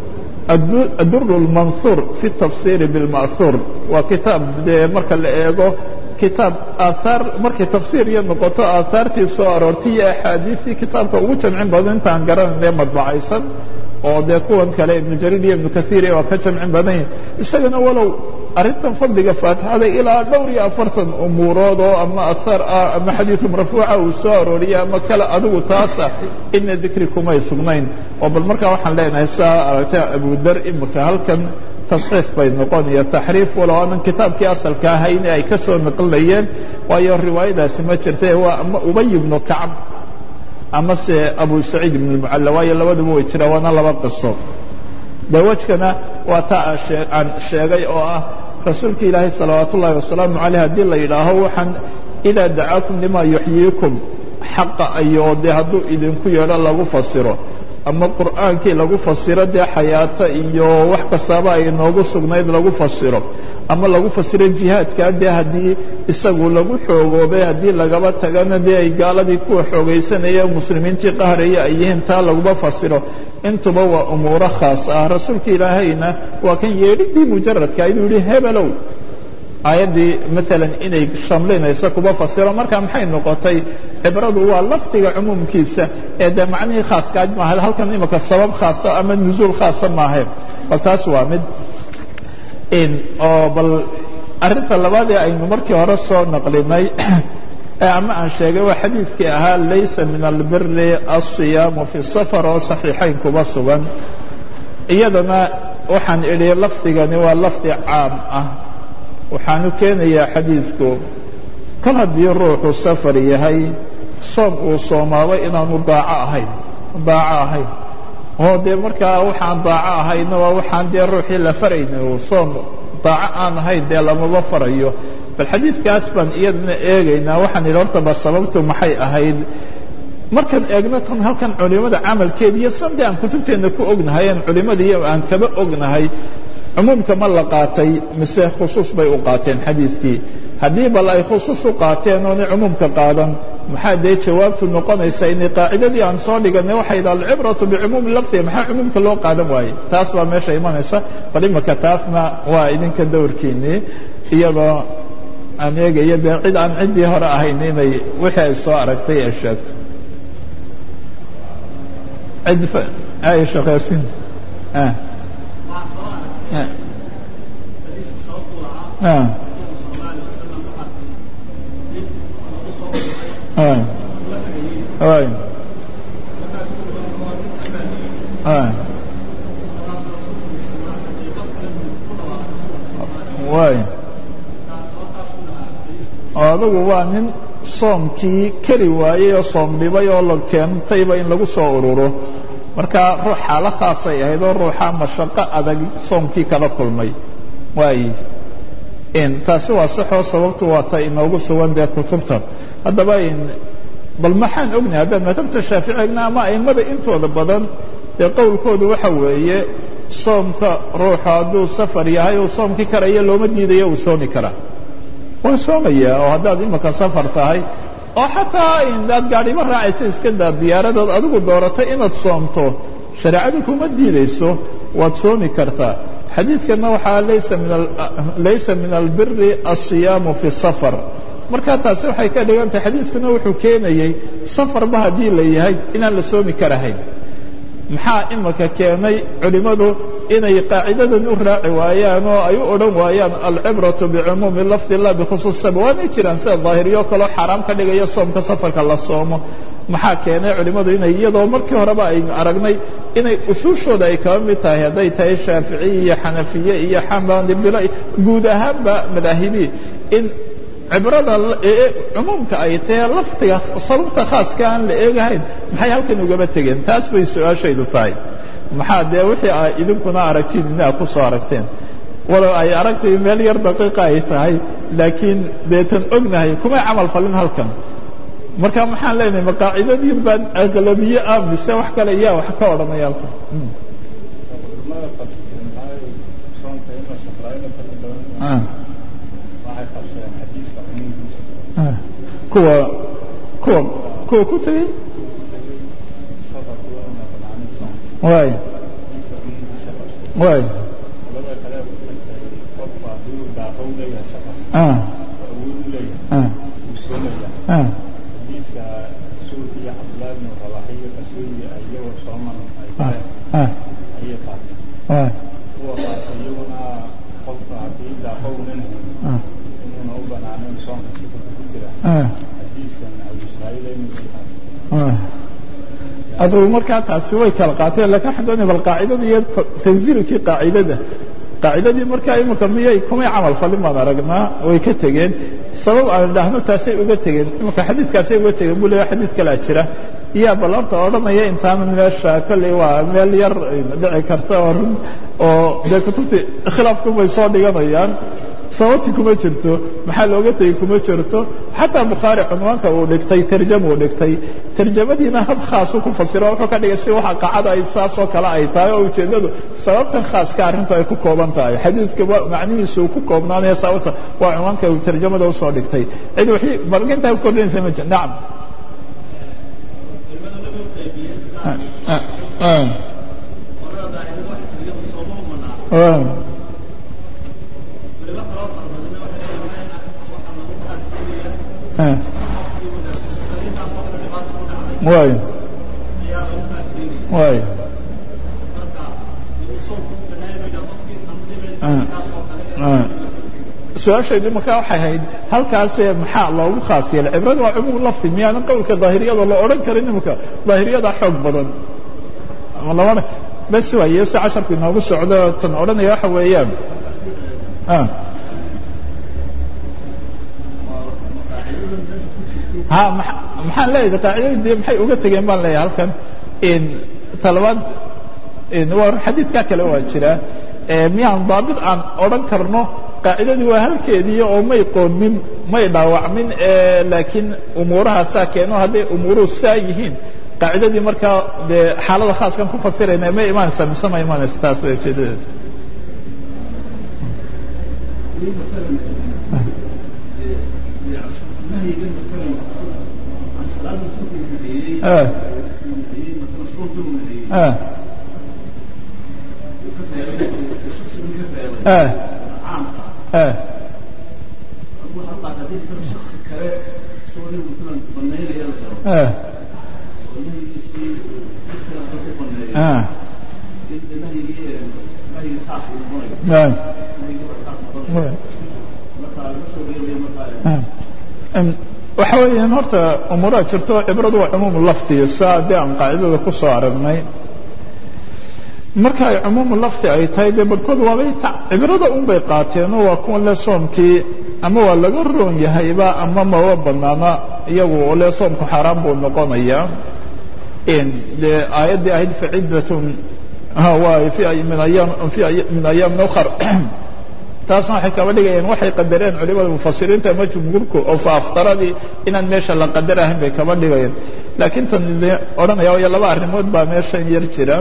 aduru lmanhuur fi tafsiiri bilma'huur waa kitaab dee marka la eego kitaab aahaar markay tafsiir iyo noqoto aahaartii soo aroortay iyo axaadiistii kitaabka ugu jamcin badan intaan garanayne madbacaysan oo dee kuwan kale ibnu jariir iyo ibnu kaiir waa ka jamcin badan yihin isagana walow arrintan fadliga faatixada ilaa dhowr iyo afartan umuurood oo ama ahaar ah ama xadiidu marfuuca uu soo arooriyey ama kale adigu taasa ina dikri kumay sugnayn oo bal markaa waxaan leenahay saa aragtay abudar imika halkan tasxiif bay noqonaya taxriif walow aanan kitaabkii asalka ahayn ay ka soo naqlinayeen waayo riwaayadaasi ma jirta waa ama ubay ibnu kacb ama se abu saciid ibn اlmucalla waayo labaduba way jiraan waana laba qiso dawajkana waa taa aan sheegay oo ah rasuulka ilaahay salawaat ullahi wasalaamu caleyh haddii la yidhaaho waxaan idaa dacaakum limaa yuxyiikum xaqa ayoo dee hadduu idinku yeedho lagu fasiro ama qur'aankii lagu fasiro dee xayaato iyo wax kastaaba ay noogu sugnayd lagu fasiro ama lagu fasiro jihaadkaa dee haddii isagu lagu xoogoobay haddii lagaba tagana dee ay gaaladii kuwa xoogaysanaya muslimiintii qahraya ay yihiin taa laguma fasiro intuba waa umuuro khaas ah rasuulka ilaahayna waa kan yeedhidii mujaradka inuu yihi hebelow aayaddii maalan inay shamlinayso kuma fasiro marka maxay noqotay cibradu waa lafdiga cumuumkiisa ee dee macnihii khaaskaaj maaha halkan imika sabab khaasa ama nuzuul khaasa maahe bal taas waa mid oo bal arrinta labaad ee aynu markii hore soo naqlinay ama aan sheegay waa xadiidkii ahaa laysa min albiri alصiyaamu fi safar oo saxiixayn kuma sugan iyadana waxaan idhi lafdigani waa lafdi caam ah waxaanu keenayaa xadiidku kol haddii ruuxu safar yahay soom uu soomaaba inaanu daaco ahayn daaco ahayn oo dee markaa waxaan daaco ahayna waa waxaan dee ruuxii la farayna soom daaco aan ahayn dee lamaba farayo bal xadiidkaas baan iyadana eegaynaa waxaan idhi horta ba sababtu maxay ahayd markaan eegno tan halkan culimada camalkeeda iyo sande aan kutubteenna ku ognahay aan culimada iyo aan kaba ognahay cumuumka ma la qaatay mise khusuus bay u qaateen xadiidkii haddii bal ay khusuus u qaateen oonay cumuumka qaadan maxaa dee jawaabtu noqonaysa inay qaacidadii aan soo dhiganay waxay idha alcibratu bicumuumi lafdiga maxaa cumuumka loo qaadan waaye taas baa meesha imanaysa bal imika taasna waa idinka dowrkiinnii iyadoo aan eegayo dee cid aan ciddii hore ahayn inay wixii ay soo aragtay ay sheegto cid ay shaqaysin waay adugu waa nin soomkii keri waayey oo soom dhibay oo la keentayba in lagu soo ururo marka ruux xaalo khaasay ahayd oo ruuxa mashaqo adag soomkii kala kulmay waay taasi waa saxoo sababtu waa ta inoogu sugan dee kutubta haddaba bal maxaan ognahay haddaan madhabta shaafici egna ama a'immada intooda badan dee qowlkoodu waxa weeye soomka ruuxu hadduu safar yahay uu soomkii karaya looma diidayo uu soomi karaa waa soomaya oo haddaad imika safar tahay oo xataa aad gaadhimo raacaysa iska daa diyaaradaad adigu dooratay inaad soomto shareecadu kuma diidayso waad soomi kartaa xadiidkanna waxaa laysa min albiri alصiyaamu fi safar marka taasi waxay ka dhigan tahay xadiidkuna wuxuu keenayey safarba haddii la yahay inaan la soomi karahayn maxaa imika keenay culimmadu inay qaacidadan u raaci waayaan oo ay u odhan waayaan alcibraةu bicumuumi lafdi la bikhusuus sabab waanay jiraan sida daahiriyo kaloo xaaraam ka dhigaya soomka safarka la soomo maxaa keenay culimmadu inay iyadoo markii horeba aynu aragnay inay usuushooda ay kaba mid tahay hadday tahay shaaficiye iyo xanafiye iyo xamabilo guud ahaanba madaahibi in cibrada cumuumka ay tahe lafdiga sababta khaaska aan la eegahayn maxay halkan ugaba tegeen taas bay su-aashaydu tahay maxaa dee wixii a idinkuna aragtiin inaa ku soo aragteen walow ay aragtay meel yar daqiiqa ay tahay laakiin deetan ognahay kumay camal falin halkan marka maxaan leenahay maqaacidadii baan aglabiye ah mise wax kale iyaa wax ka odhanaya halkan kuwa kuwa kuwa ku tegey waay waay adugu markaa taasi way kala qaateen lakin waxaan doonaya bal qaacidada iyo tanziilkii qaacidada qaacidadii markaa imika miyay kumay camal falin baan aragnaa way ka tegeen sabab aan idhaahno taasay uga tegeen imika xadiidkaasay uga tegeen buu leeya xadiid kalea jira iyaa bal horta odhanaya intaana meesha kolley waa meel yar dhici karta oo run oo dee kutubtii khilaafku bay soo dhiganayaan sababti kuma jirto maxaa looga tegey kuma jirto xataa bukhaari cunwaanka uu dhigtay tarjama uu dhigtay tarjamadiina hab khaasu ku fasiro wuxuu ka dhigay si waxa qacada ay saasoo kale ay tahay oo ujeeddadu sababtan khaaska arrintu ay ku kooban tahay xadiidka macnihiisa uu ku koobnaanaya sababta waa cunwaanka uu tarjamada usoo dhigtay cid wixii balgintaa ku kordhinaysa ma jir nacam waay waay su-aashaydu markaa waxay ahayd halkaasee maxaa loogu khaas yeelay cibrada waa cumuum lafdi miyaanan qowlka daahiriyada la odhan karin imika daahiriyada xoog badan labana bes waaye si casharku inoogu socdo tan odhanaya waxa weeyaan ha maxaan leeyahay qaacidadii maxay uga tegeen baan leeyahay halkan talabaad waa xadiidkaa kale waa jira miyaan daabit aan odhan karno qaacidadii waa halkeedii oo may qoodmin may dhaawacmin laakiin umuurahaasaa keeno hadday umuuruhu saa yihiin qaacidadii markaa dee xaalada khaaskan ku fasirayna ma imaanaysaa mise ma imaanaysa taas way ujeedadeeda waxa weeyaan horta umuuraha jirto cibradu waa cumuumu lafdi saa dee aan qaacidada ku soo aragnay marka ay cumuumu lafdi ay tahay dee barhkood waabay cibrada un bay qaateenoo waa kuwa le soomkii ama waa laga roon yahayba ama maba banaana iyagu oo le soomku xaaraan buu noqonayaa dee aayaddii ahayd faciddatun waay min ayaam min ayaamin ukhar taasna waxay kaba dhigayaan waxay qadareen culimada mufasiriinta ama jumhuurku oo faaftaradii inaan meesha la qadar ahayn bay kaba dhigayaan laakiin tan odhanaya waayo laba arrimood baa meeshan yar jira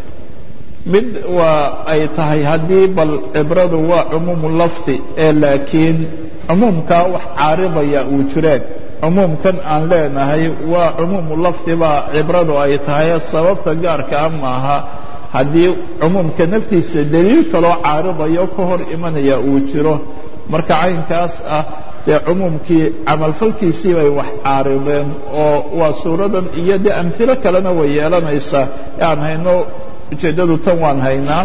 mid waa ay tahay haddii bal cibradu waa cumuumu lafdi ee laakiin cumuumkaa wax caaridaya uu jireen cumuumkan aan leenahay waa cumuumu lafdi baa cibradu ay tahay sababta gaarkaa maaha haddii cumuumka naftiisa daliil kaloo caaridayo ka hor imanaya uu jiro marka caynkaas ah dee cumuumkii camalfalkiisii bay wax caarideen oo waa suuradan iyo dee amhilo kalena way yeelanaysaa e aan hayno ujeeddadu tan waan haynaa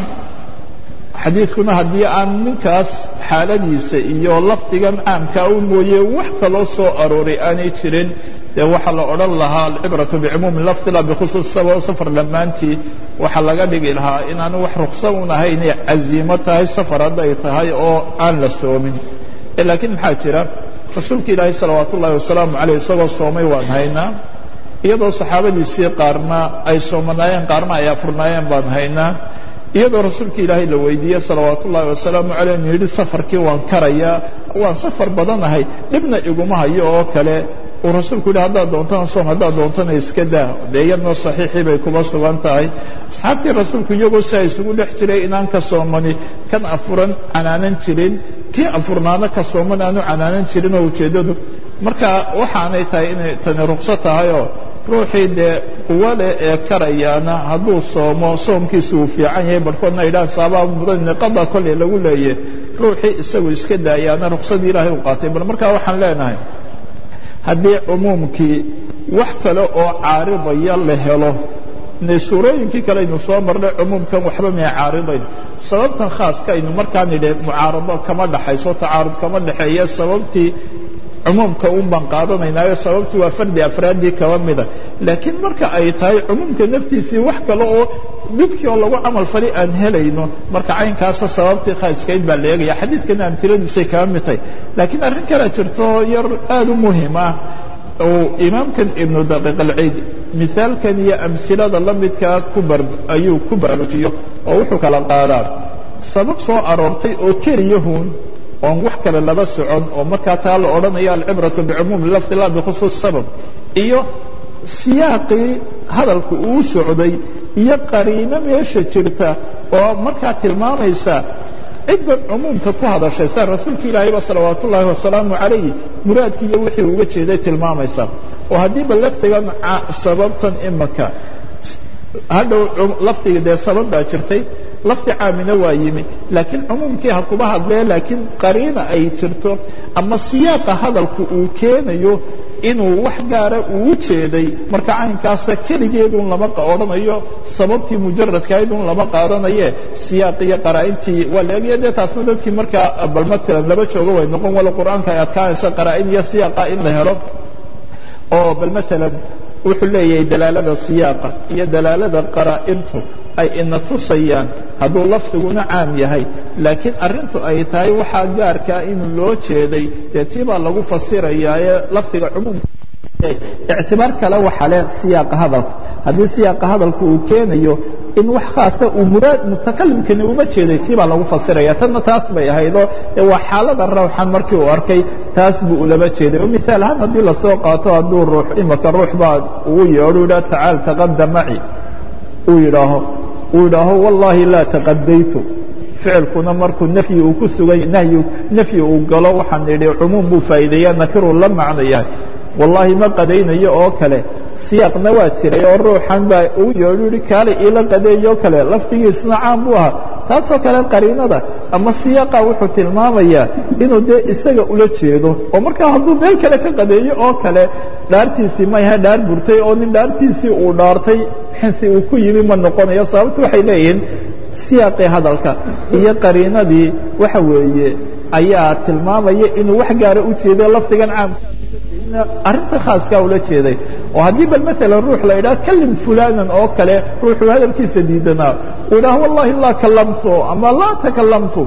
xadiidkuna haddii aan ninkaas xaaladiisa iyo lafdigan caamkaa u mooye wax kaloo soo arooray aanay jirin dee waxaa la odhan lahaa alcibratu bicumuumi lafdi la bikhusuus sabab safar dhammaantii waxaa laga dhigi lahaa inaanu wax ruksa un ahay inay caziimo tahay safar hadday tahay oo aan la soomin laakiin maxaa jira rasuulka ilaahay salawaat ullahi wasalaamu caleyh isagoo soomay waan haynaa iyadoo saxaabadiisii qaarna ay soomanaayeen qaarna ay afurnaayeen baan haynaa iyadoo rasuulka ilaahay la weydiiyey salawaat ullaahi wasalaamu caleyh inu yidhi safarkii waan karayaa waan safar badanahay dhibna iguma hayo oo kale uu rasuulku yidhi haddaad doontana soom haddaad doontana iska daa dee iyadna saxiixii bay kuma sugan tahay asxaabtii rasuulku iyagoo si ay isugu dhex jiray inaan ka soomani kan afuran canaanan jirin kii afurnaana ka sooman aanu canaanan jirin oo ujeeddadu marka waxaanay tahay inay tani rukso tahayoo ruuxii dee quwo leh ee karayaana hadduu soomo soomkiisa uu fiican yahay barhkoodna idhahan saabaa mudan niqada kolley lagu leeyahy ruuxii isagu iska daayaana ruksadii ilaahay u qaatay bal markaa waxaan leenahay haddii cumuumkii wax kale oo caaridaya la helo ne suurooyinkii kale aynu soo marnay cumuumkan waxba may caaridayn sababtan khaaska aynu markaa nidhi mucaarado kama dhaxayso tacaarud kama dhexeeya sababtii cumuumka un baan qaadanaynaayo sababtii waa fardi afraaddii kaba mida laakiin marka ay tahay cumuumka naftiisii wax kale oo midkii oo lagu camal fali aan helayno marka caynkaasa sababtii khaaskayd baa la eegaya xadiidkana amtiladiisay kaba mid tahay laakiin arrin kale jirto yar aad u muhim ah uu imaamkan ibnu daqiiq alciid mithaalkan iyo amhilada la midkaa ayuu ku baraarujiyo oo wuxuu kala qaadaa sabab soo aroortay oo keliyahun oon wax kale laba socon oo markaa taa la odhanayo alcibratu bicumuumi lafdi la bikhusuus sabab iyo siyaaqii hadalku uu socday iyo qariino meesha jirta oo markaa tilmaamaysa cidban cumuumka ku hadashay saa rasuulka ilaahayba salawaat ullaahi wasalaamu calayh muraadkii iyo wixii uga jeeday tilmaamaysa oo haddiiba lafdigan sababtan imaka hadhow lafdiga dee sabab baa jirtay lafdi caamina waa yimi laakiin cumuumkii ha kuba hadlee laakiin qariina ay jirto ama siyaaqa hadalku uu keenayo inuu wax gaara uu jeeday marka caynkaasa keligeedun lama odhanayo sababtii mujaradkaydun lama qaadanaye siyaaqiyo qaraa'intii waa la egaya dee taasna dadkii markaa bal matalan laba joogo way noqon walo qur'aanka ay adkaanaysa qaraa'in iyo siyaaqa in la helo oo bal matalan wuxuu leeyahay dalaalada siyaaqa iyo dalaalada qaraa'intu ay ina tusayaan hadduu lafdiguna caam yahay laakiin arrintu ay tahay waxaa gaarkaa inuu loo jeeday dee tii baa lagu fasirayaa ee lafdiga cumuumka ictibaar kale waxa leh siyaaqa hadalka haddii siyaaqa hadalka uu keenayo in wax khaasa uu muraad mutakalimkani uma jeeday tii baa lagu fasiraya tanna taas bay ahaydoo waa xaalada rawxan markii uu arkay taas buu ulaba jeeday oo miaal ahaan haddii lasoo qaato hadduu ruux imaka ruux baa ugu yeedho yidhaha tacaal taqadam maci uu yidhaaho uu yidhaaho wallaahi laa taqadaytu ficilkuna markuu nafyi uu ku sugan nahyi nafyi uu galo waxaan idhi cumuum buu faa'iideeya nakiruu la macno yahay wallaahi ma qadaynayo oo kale siyaaqna waa jiray oo ruuxan baa uu yeedhu yihi kaale iila qadeeyoo kale lafdigiisna caam buu ahaa taasoo kale qariinada ama siyaaqa wuxuu tilmaamayaa inuu dee isaga ula jeedo oo markaa hadduu meel kale ka qadeeyo oo kale dhaartiisii mayha dhaar burtay oo nin dhaartiisii uu dhaartay xinsi uu ku yimi ma noqonayo sababtu waxay leeyihiin siyaaqii hadalka iyo qariinadii waxa weeye ayaa tilmaamaya inuu wax gaara u jeedo lafdigan caamka arrinta khaaskaa ula jeeday oo haddii bal maala ruux la idhaha kalim fulanan oo kale ruuxuu hadalkiisa diidanaa uu idhaha wallahi laa kallamtu ama laa takalamtu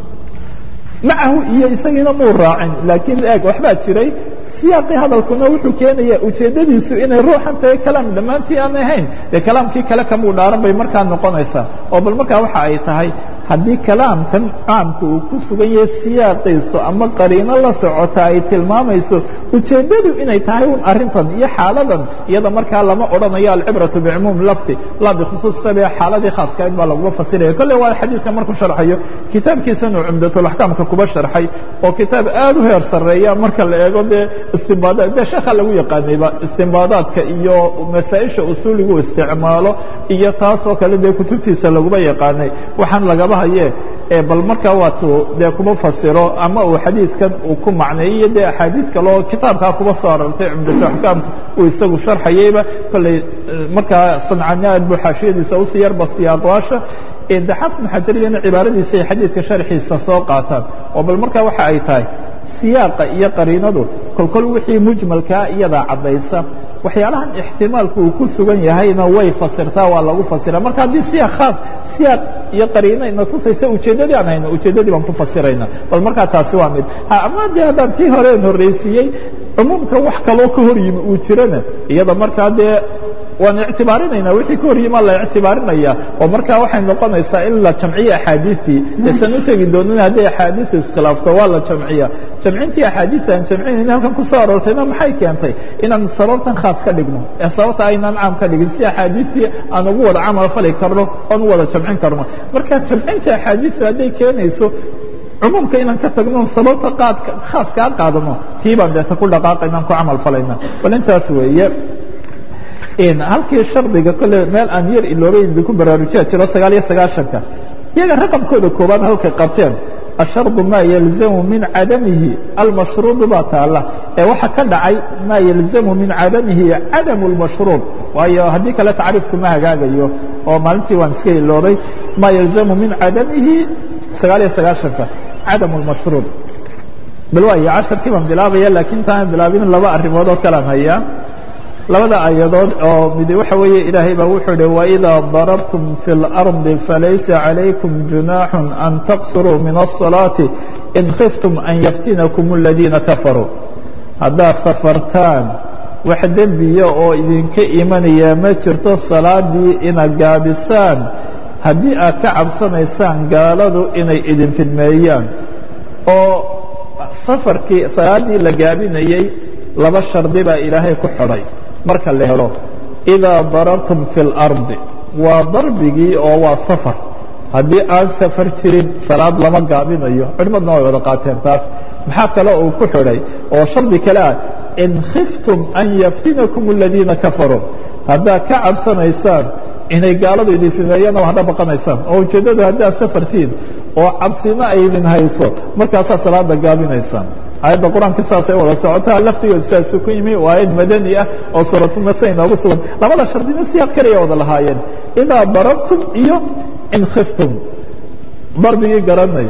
macahu iyo isagiina muu raacin laakiin eeg waxbaa jiray siyaaqii hadalkuna wuxuu keenayaa ujeeddadiisu inay ruuxan tahay kalaam dhammaantii aan ahayn dee kalaamkii kale kamuu dhaaran bay markaa noqonaysaa oo bal markaa waxa ay tahay haddii kalaamkan caamka uu ku sugan yahay siyaaqiisu ama qariino la socota ay tilmaamayso ujeeddadu inay tahay un arrintan iyo xaaladan iyada markaa lama odhanayo alcibratu bicumuum lafdi laa bikhusuus sabi xaaladii khaaskayd baa laguma fasiraya kolle waa xadiidka markuu sharxayo kitaabkiisanu cumdatulaxkaamka kuba sharxay oo kitaab aad u heer sarreeya marka la eego dee istimbaadaad dee sheekha lagu yaqaanayba istimbaadaadka iyo masaa-isha usuuligu isticmaalo iyo taasoo kale dee kutubtiisa laguma yaqaanay waxaan lagaba haye bal markaa waatuu dee kuma fasiro ama uu xadiidkan uu ku macneeyo iyo dee axaadiid kaleo kitaabkaa kuba soo arartay cumdatu axkaamka uu isagu sharxayeyba kolley markaa sancani aad buu xaashiyadiisa usii yarbastiya aqwaasha daxaaf ibnu xajariyana cibaaradiisa ay xadiidka sharxiisa soo qaataan oo bal markaa waxa ay tahay siyaaqa iyo qariinadu kolkol wixii mujmalkaa iyadaa caddaysa waxyaalahan ixtimaalku uu ku sugan yahayna way fasirtaa waa lagu fasira marka haddii siyaaq khaas siyaaq iyo qariino ina tusaysa ujeeddadii aan hayno ujeeddadii baan ku fasirayna bal markaa taasi waa mid ama dee haddaan tii horeen horraysiiyey cumuumka wax kaloo ka hor yimi uu jirana iyada markaa dee waan ictibaarinayna wixii ka hor yimaa la ictibaarinaya oo markaa waxay noqonaysaa in la jamciyo axaadiiثii esan u tegi doonin hadday axaadiiثu iskhilaafto waa la jamciya jamcintii axaadiiثa aan jamcinayna halkan ku soo aroortayna maxay keentay inaan sababtan khaas ka dhigno ee sababta aynaan caam ka dhigin si axaadiiثtii aan ugu wada camal fali karno oon u wada jamcin karno marka jamcinta axaadiiثu hadday keenayso cumuumka inaan ka tagno sababta qaadka khaas kaa qaadano tii baan deeta ku dhaqaaqayna aan ku camal falayna bal intaas weeye halkii shardiga kole meel aan yar iloobay idinku baraarujiya jiro sagaal iyo sagaaشhanka iyaga raqamkooda koobaad halkay qabteen الshardu ma yalzamu min cadamihi almashruuط baa taala ee waxa ka dhacay ma yalzamu min cadamihi cadamu اlmashruuط waayo haddii kale tacriifku ma hagaagayo oo maalintii waan iska iloobay ma yalzamu min cadamihi sagaal iyo sagaaشhanka cadamu اlmashruuط bal waayo casharkii baan bilaabaya laakiin taan bilaabin laba arrimood oo kalaan hayaa labada ayadood oo mid waxa weeye ilaahay baa wuxuu hi وإida darabtum fi الأrضi falaysa عalaykum جuنaax an taqsuruu min الصalaaةi in khiftum an yaftinakum الadiina kafaruu haddaad safartaan wax dembiya oo idinka imanaya ma jirto salaadii ina gaabisaan haddii aad ka cabsanaysaan gaaladu inay idin fidmeeyaan oo safarkii salaaddii la gaabinayey laba shardi baa ilaahay ku xidhay marka la helo idaa darartum fi اlardi waa darbigii oo waa safar haddii aan safar jirin salaad lama gaabinayo culimmaduna way wada qaateen taas maxaa kale uu ku xidhay oo shardi kale ah in khiftum an yaftinakum aladiina kafaruu haddaad ka cabsanaysaan inay gaaladu idin fimeeyaan oo hadha baqanaysaan oo ujeeddadu haddaad safartiin oo cabsina aydin hayso markaasaa salaada gaabinaysaan aayadda qur-aanka saasay wada socotaa laftigood saasu ku yimi waa aayad madani ah oo suuratulmasa inoogu sugan labada shardina siyaaq kaliya wada lahaayeen idaa darabtum iyo in khiftum darbigii garanay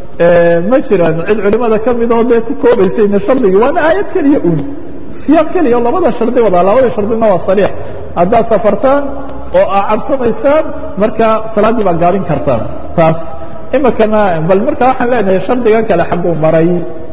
ma jiraan cid culimada ka mid oo dee ku koobaysayna shardigii waana aayad keliya un siyaaq keliya oo labada shardi wadaa labada shardina waa sariix haddaad safartaan oo aa cabsanaysaan markaa salaaddii baa gaabin kartaan taas imikana bal markaa waxaan leenahay shardigan kale xagguu maray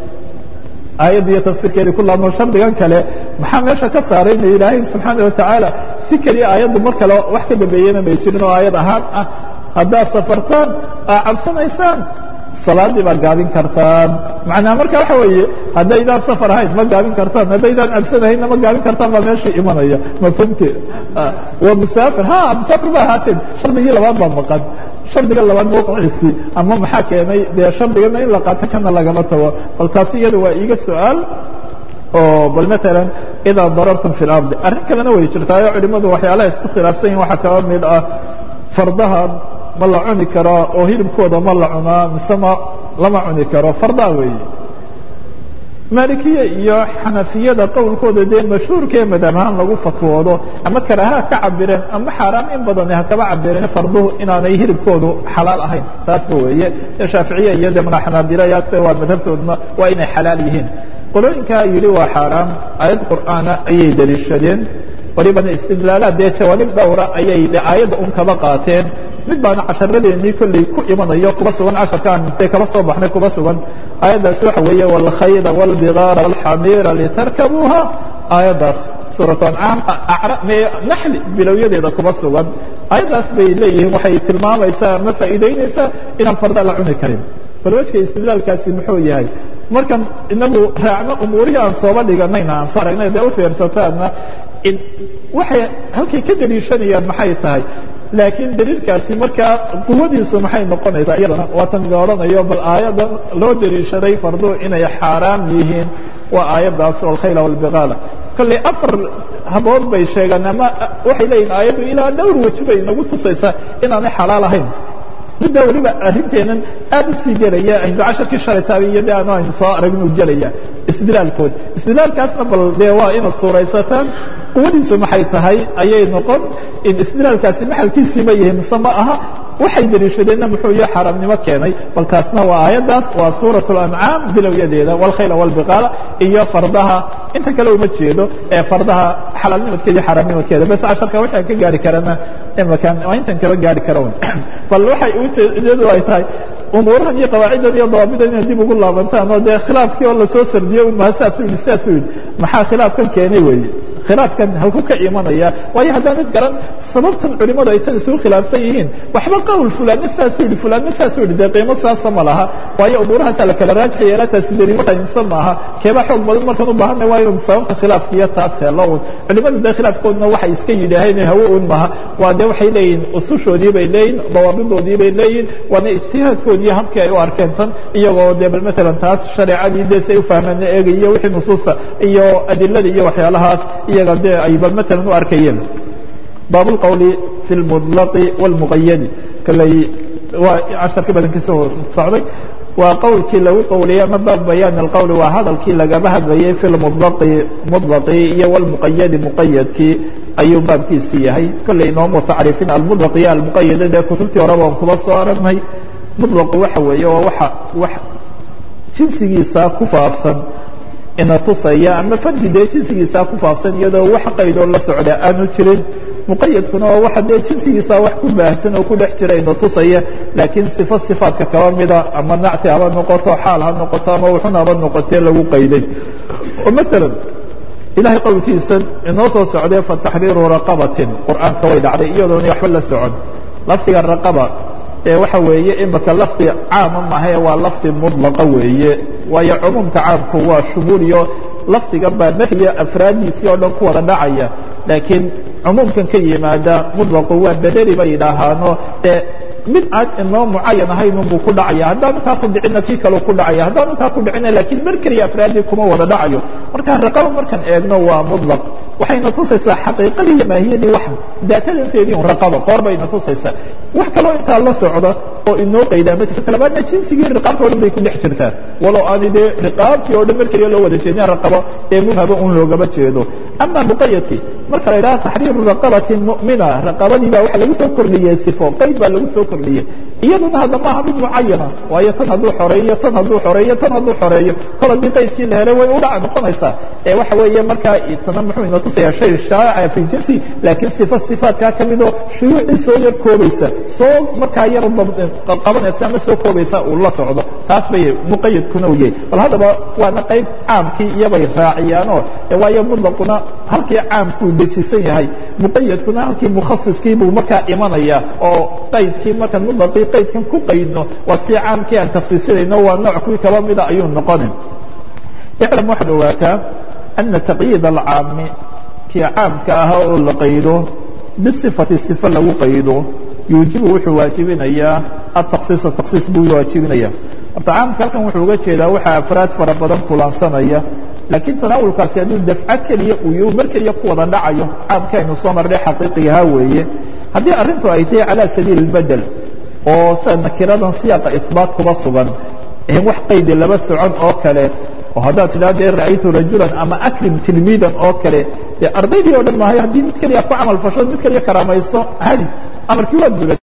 aayadda iyo tafsiirkeedii ku laabno shardigan kale maxaa meesha ka saarayna ilaahay subxaana watacaala si keliya aayaddu mar kale wax ka dambeeyena may jirin oo aayad ahaan ah haddaad safartaan aa cabsanaysaan salaaddii baad gaabin kartaan macnaha marka waxa weeye haddaydaan safar ahayn ma gaabin kartaan haddaydaan cabsanahaynna ma gaabin kartaan baa meesha imanaya mafhumte waa musaafir ha musaafir ba ahaateen shardigii labaad baa maqan shardiga labaad mawqiciisii ama maxaa keenay dee shardigana in la qaato kana lagama tago bal taasi iyada waa iiga su-aal oo bal maala idaa darartum fi اlardi arrin kalena way jirtaayo culimmadu waxyaalaha isku khilaafsan yihin waxaa kaba mid ah fardaha ma la cuni karaa oo hilibkooda ma la cunaa mise ma lama cuni karo fardaa weeye maalikiya iyo xanafiyada qowlkooda dee mashhuurkaee madhab ahaan lagu fatwoodo ama karaaha ka cabireen ama xaaraam in badani ha kaba cabireen farduhu inaanay hilibkoodu xalaal ahayn taasba weeye shaaficiya iyo de mana xanaabilayaase waa madhabtoodna waa inay xalaal yihiin qolooyinkaa yidhi waa xaaraam aayad qur'aana ayay deliishadeen walibana istidlaalaad dee jawaanib dhowra ayay de aayadda un kaba qaateen mid baana casharadeenii kolley ku imanayo kuba sugan casharkaan intay kaba soo baxnay kuba sugan aayaddaas waxa weeye wاlkhayla wاlbigaara wاlxamiira litarkabuuha aayaddaas suuratu ancaam naxli bilowyadeeda kuba sugan aayaddaas bay leeyihiin waxay tilmaamaysaa ama faa'iidaynaysaa inaan farda la cuni karin bal wejka istidlaalkaasi muxuu yahay markan inagu raacno umuurihii aan sooba dhiganayna aan soo aragnay dee u fiirsataanna waxay halkay ka deliishanayaan maxay tahay laakiin daliilkaasi markaa quwadiisu maxay noqonaysaa iyadana waatan la odhanayo bal aayaddan loo deliishaday farduhu inay xaaraam yihiin waa aayaddaas alkhayla wاlbigaala kolley afar habood bay sheegaan ama waxay leeyihin aayaddu ilaa dhowr weji bay nagu tusaysaa inaanay xalaal ahayn middaa weliba arrinteennan aad u sii gelaya aynu casharkii shalay taabay iyo de ano aynu soo aragnu gelaya istidlaalkood istidlaalkaasna bal dee waa inaad suuraysataan quwadiisu maxay tahay ayay noqon in istidlaalkaasi maxalkiisii ma yihi mise ma aha waxay deliishadeenna muxuu iyo xaaraamnimo keenay bal taasna waa aayaddaas waa suuraة اlancaam bilowyadeeda wاlkhayla wاlbiqaala iyo fardaha inta kale uma jeedo ee fardaha xalaalnimadkeeda iyo xaaraamnimadkeeda bes casharka waxaan ka gaari karana imakan waa intan kaba gaari kara bal waxay ujeedadu ay tahay umuurahan iyo qawaaciddan iyo dawaabidan inaad dib ugu laabantaan oo dee khilaafkii oo lasoo sardiyo un maha saasuu yidhi saasuu yidhi maxaa khilaafkan keenay weeye khilaafkan halku ka imanaya waayo haddaanad garan sababtan culimmadu ay tan isugu khilaafsan yihiin waxba qowl fulaanna saasuu yidhi fulaanna saasuu yidhi dee qiimo saasa ma laha waayo umuurahaasaa la kala raajix yeelataasi daliilo qaymsan maaha keeba xoog badan markaan u baahanna waa inuu sababta khilaafkiiyo taas helo un culimmadu dee khilaafkoodna waxay iska yidhaaheen hawo un maha waa dee waxay leeyihin usushoodii bay leeyihin dawaabidoodii bay leeyihin waana ijtihaadkoodii habkii ay u arkeen tan iyagoo dee bal maalan taas shareecadii dee si ay u fahmeen eegaiyo wixii nusuusta iyo adilada iyo waxyaalahaas iyaga dee ay bal maalan u arkayeen baab اlqowli fi اlmudlaqi wاlmuqayadi kaley waa casharka badankiisa socday waa qowlkii lagu qowliyey ama baab bayaan اlqowli waa hadalkii lagaba hadlayay fi lmudlaqi mudlaqi iyo wاlmuqayadi muqayadkii ayuu baabkiisi yahay kolley inoomu tacriifin almudlaq iyo almuqayada dee kutubtii horeba aan kuba soo aragnay mudlaqu waxa weeye waa waa wax jinsigiisa ku faafsan ina tusaya ama fardi dee jinsigiisaa ku faafsan iyadoo wax qaydoo la socda aanu jirin muqayadkuna waa waxa dee jinsigiisaa wax ku baahsan oo ku dhex jira ina tusaya laakiin sifo sifaadka kaba mida ama nacti haba noqoto xaal ha noqoto ama wuxun haba noqotee lagu qayday oo maalan ilahay qowlkiisa inoo soo socdee fataxriiru raqabatin qur'aanka way dhacday iyadoona waxba la socon lafdiga raqaba waxa weeye imika lafdi caama mahae waa lafdi mudlaqa weeye waayo cumuumka caamku waa shumuuliyo lafdiga baa nafyiga afraaddiisii oo dhan ku wada dhacaya laakiin cumuumkan ka yimaada mudlaqu waa bedeli bay yidhaahaano ee mid aan inoo mucayan ahayn unbuu ku dhacaya haddaanu kaa ku dhicina kii kaleu ku dhacaya haddaanu kaa ku dhicina laakiin mar keliya afraaddii kuma wada dhacayo marka raqaba markaan eegno waa mudlaq waxayna tusaysaa xaqiiqadii iyo maahiyadii wax daatadanteedii un raqaba qoor bayna tusaysaa wax kaloo intaa la socda oo inoo qaydaa ma jirto talabaadna jinsigii riqaabta o dhan bay ku dhex jirtaa walow aani dee riqaabtii oo dhan mar keliya loo wada jeedin raqabo ee mubhaba un loogama jeedo ama muqayadkii marka la yidhaha taxriiru raqabati mu'mina raqabadii baa waxa lagu soo kordhiyey sifo qayd baa lagu soo kordhiyey iyaduna hadda maaha mid mucayana waayo tan hadduu xoreeyo tan hadduu xoreeyo tan hadduu xoreeyo kol haddii qaydkii la helay way u dhaca noqonaysaa ee waxa weeye markaa tana muxuu ina tusaya shay shaaca fi jinsi laakiin sifa sifaatkaa ka midoo shuyuucii soo yar koobaysa soo markaa yar qabanaysa ama soo koobaysa uu la socdo taas bay muqayadkuna u yahay bal haddaba waana qayb caamkii iyobay raaciyaanoo waayo mudlaquna halkii caamkuu dejisan yahay muqayadkuna halkii mukhasiskii buu markaa imanaya oo qaydkii markaan mudlaqii qaydkan ku qaydno waa si caamkii aan tafsiisinayno waa nooc kuwii kaba mida ayuu noqonin iclam waxaad ogaataa ana taqyiid alcaami kii caamka ahaa oo la qaydo bisifati sifa lagu qaydo yuujibu wuxuu waajibinayaa ataksiisa taksiis buu waajibinaya horta caamka halkan wuxuu uga jeedaa waxaa afraad fara badan kulansanaya laakiin tanaawulkaasi hadduu dafco keliya uu mar keliya ku wada dhacayo caamkaaynu soo marnay xaqiiqigaha weeye haddii arrintu ay tahay calaa sabiili اlbedel oo sida nakiradan siyaaqa isbaat kuba sugan wax qaydi laba socon oo kale oo haddaad tidhah dee ra'aytu rajulan ama akrim tilmiidan oo kale dee ardaydii o dhan maahay haddii mid keliya ku camal fasho mid keliya karaamayso hadi amarkii waad guda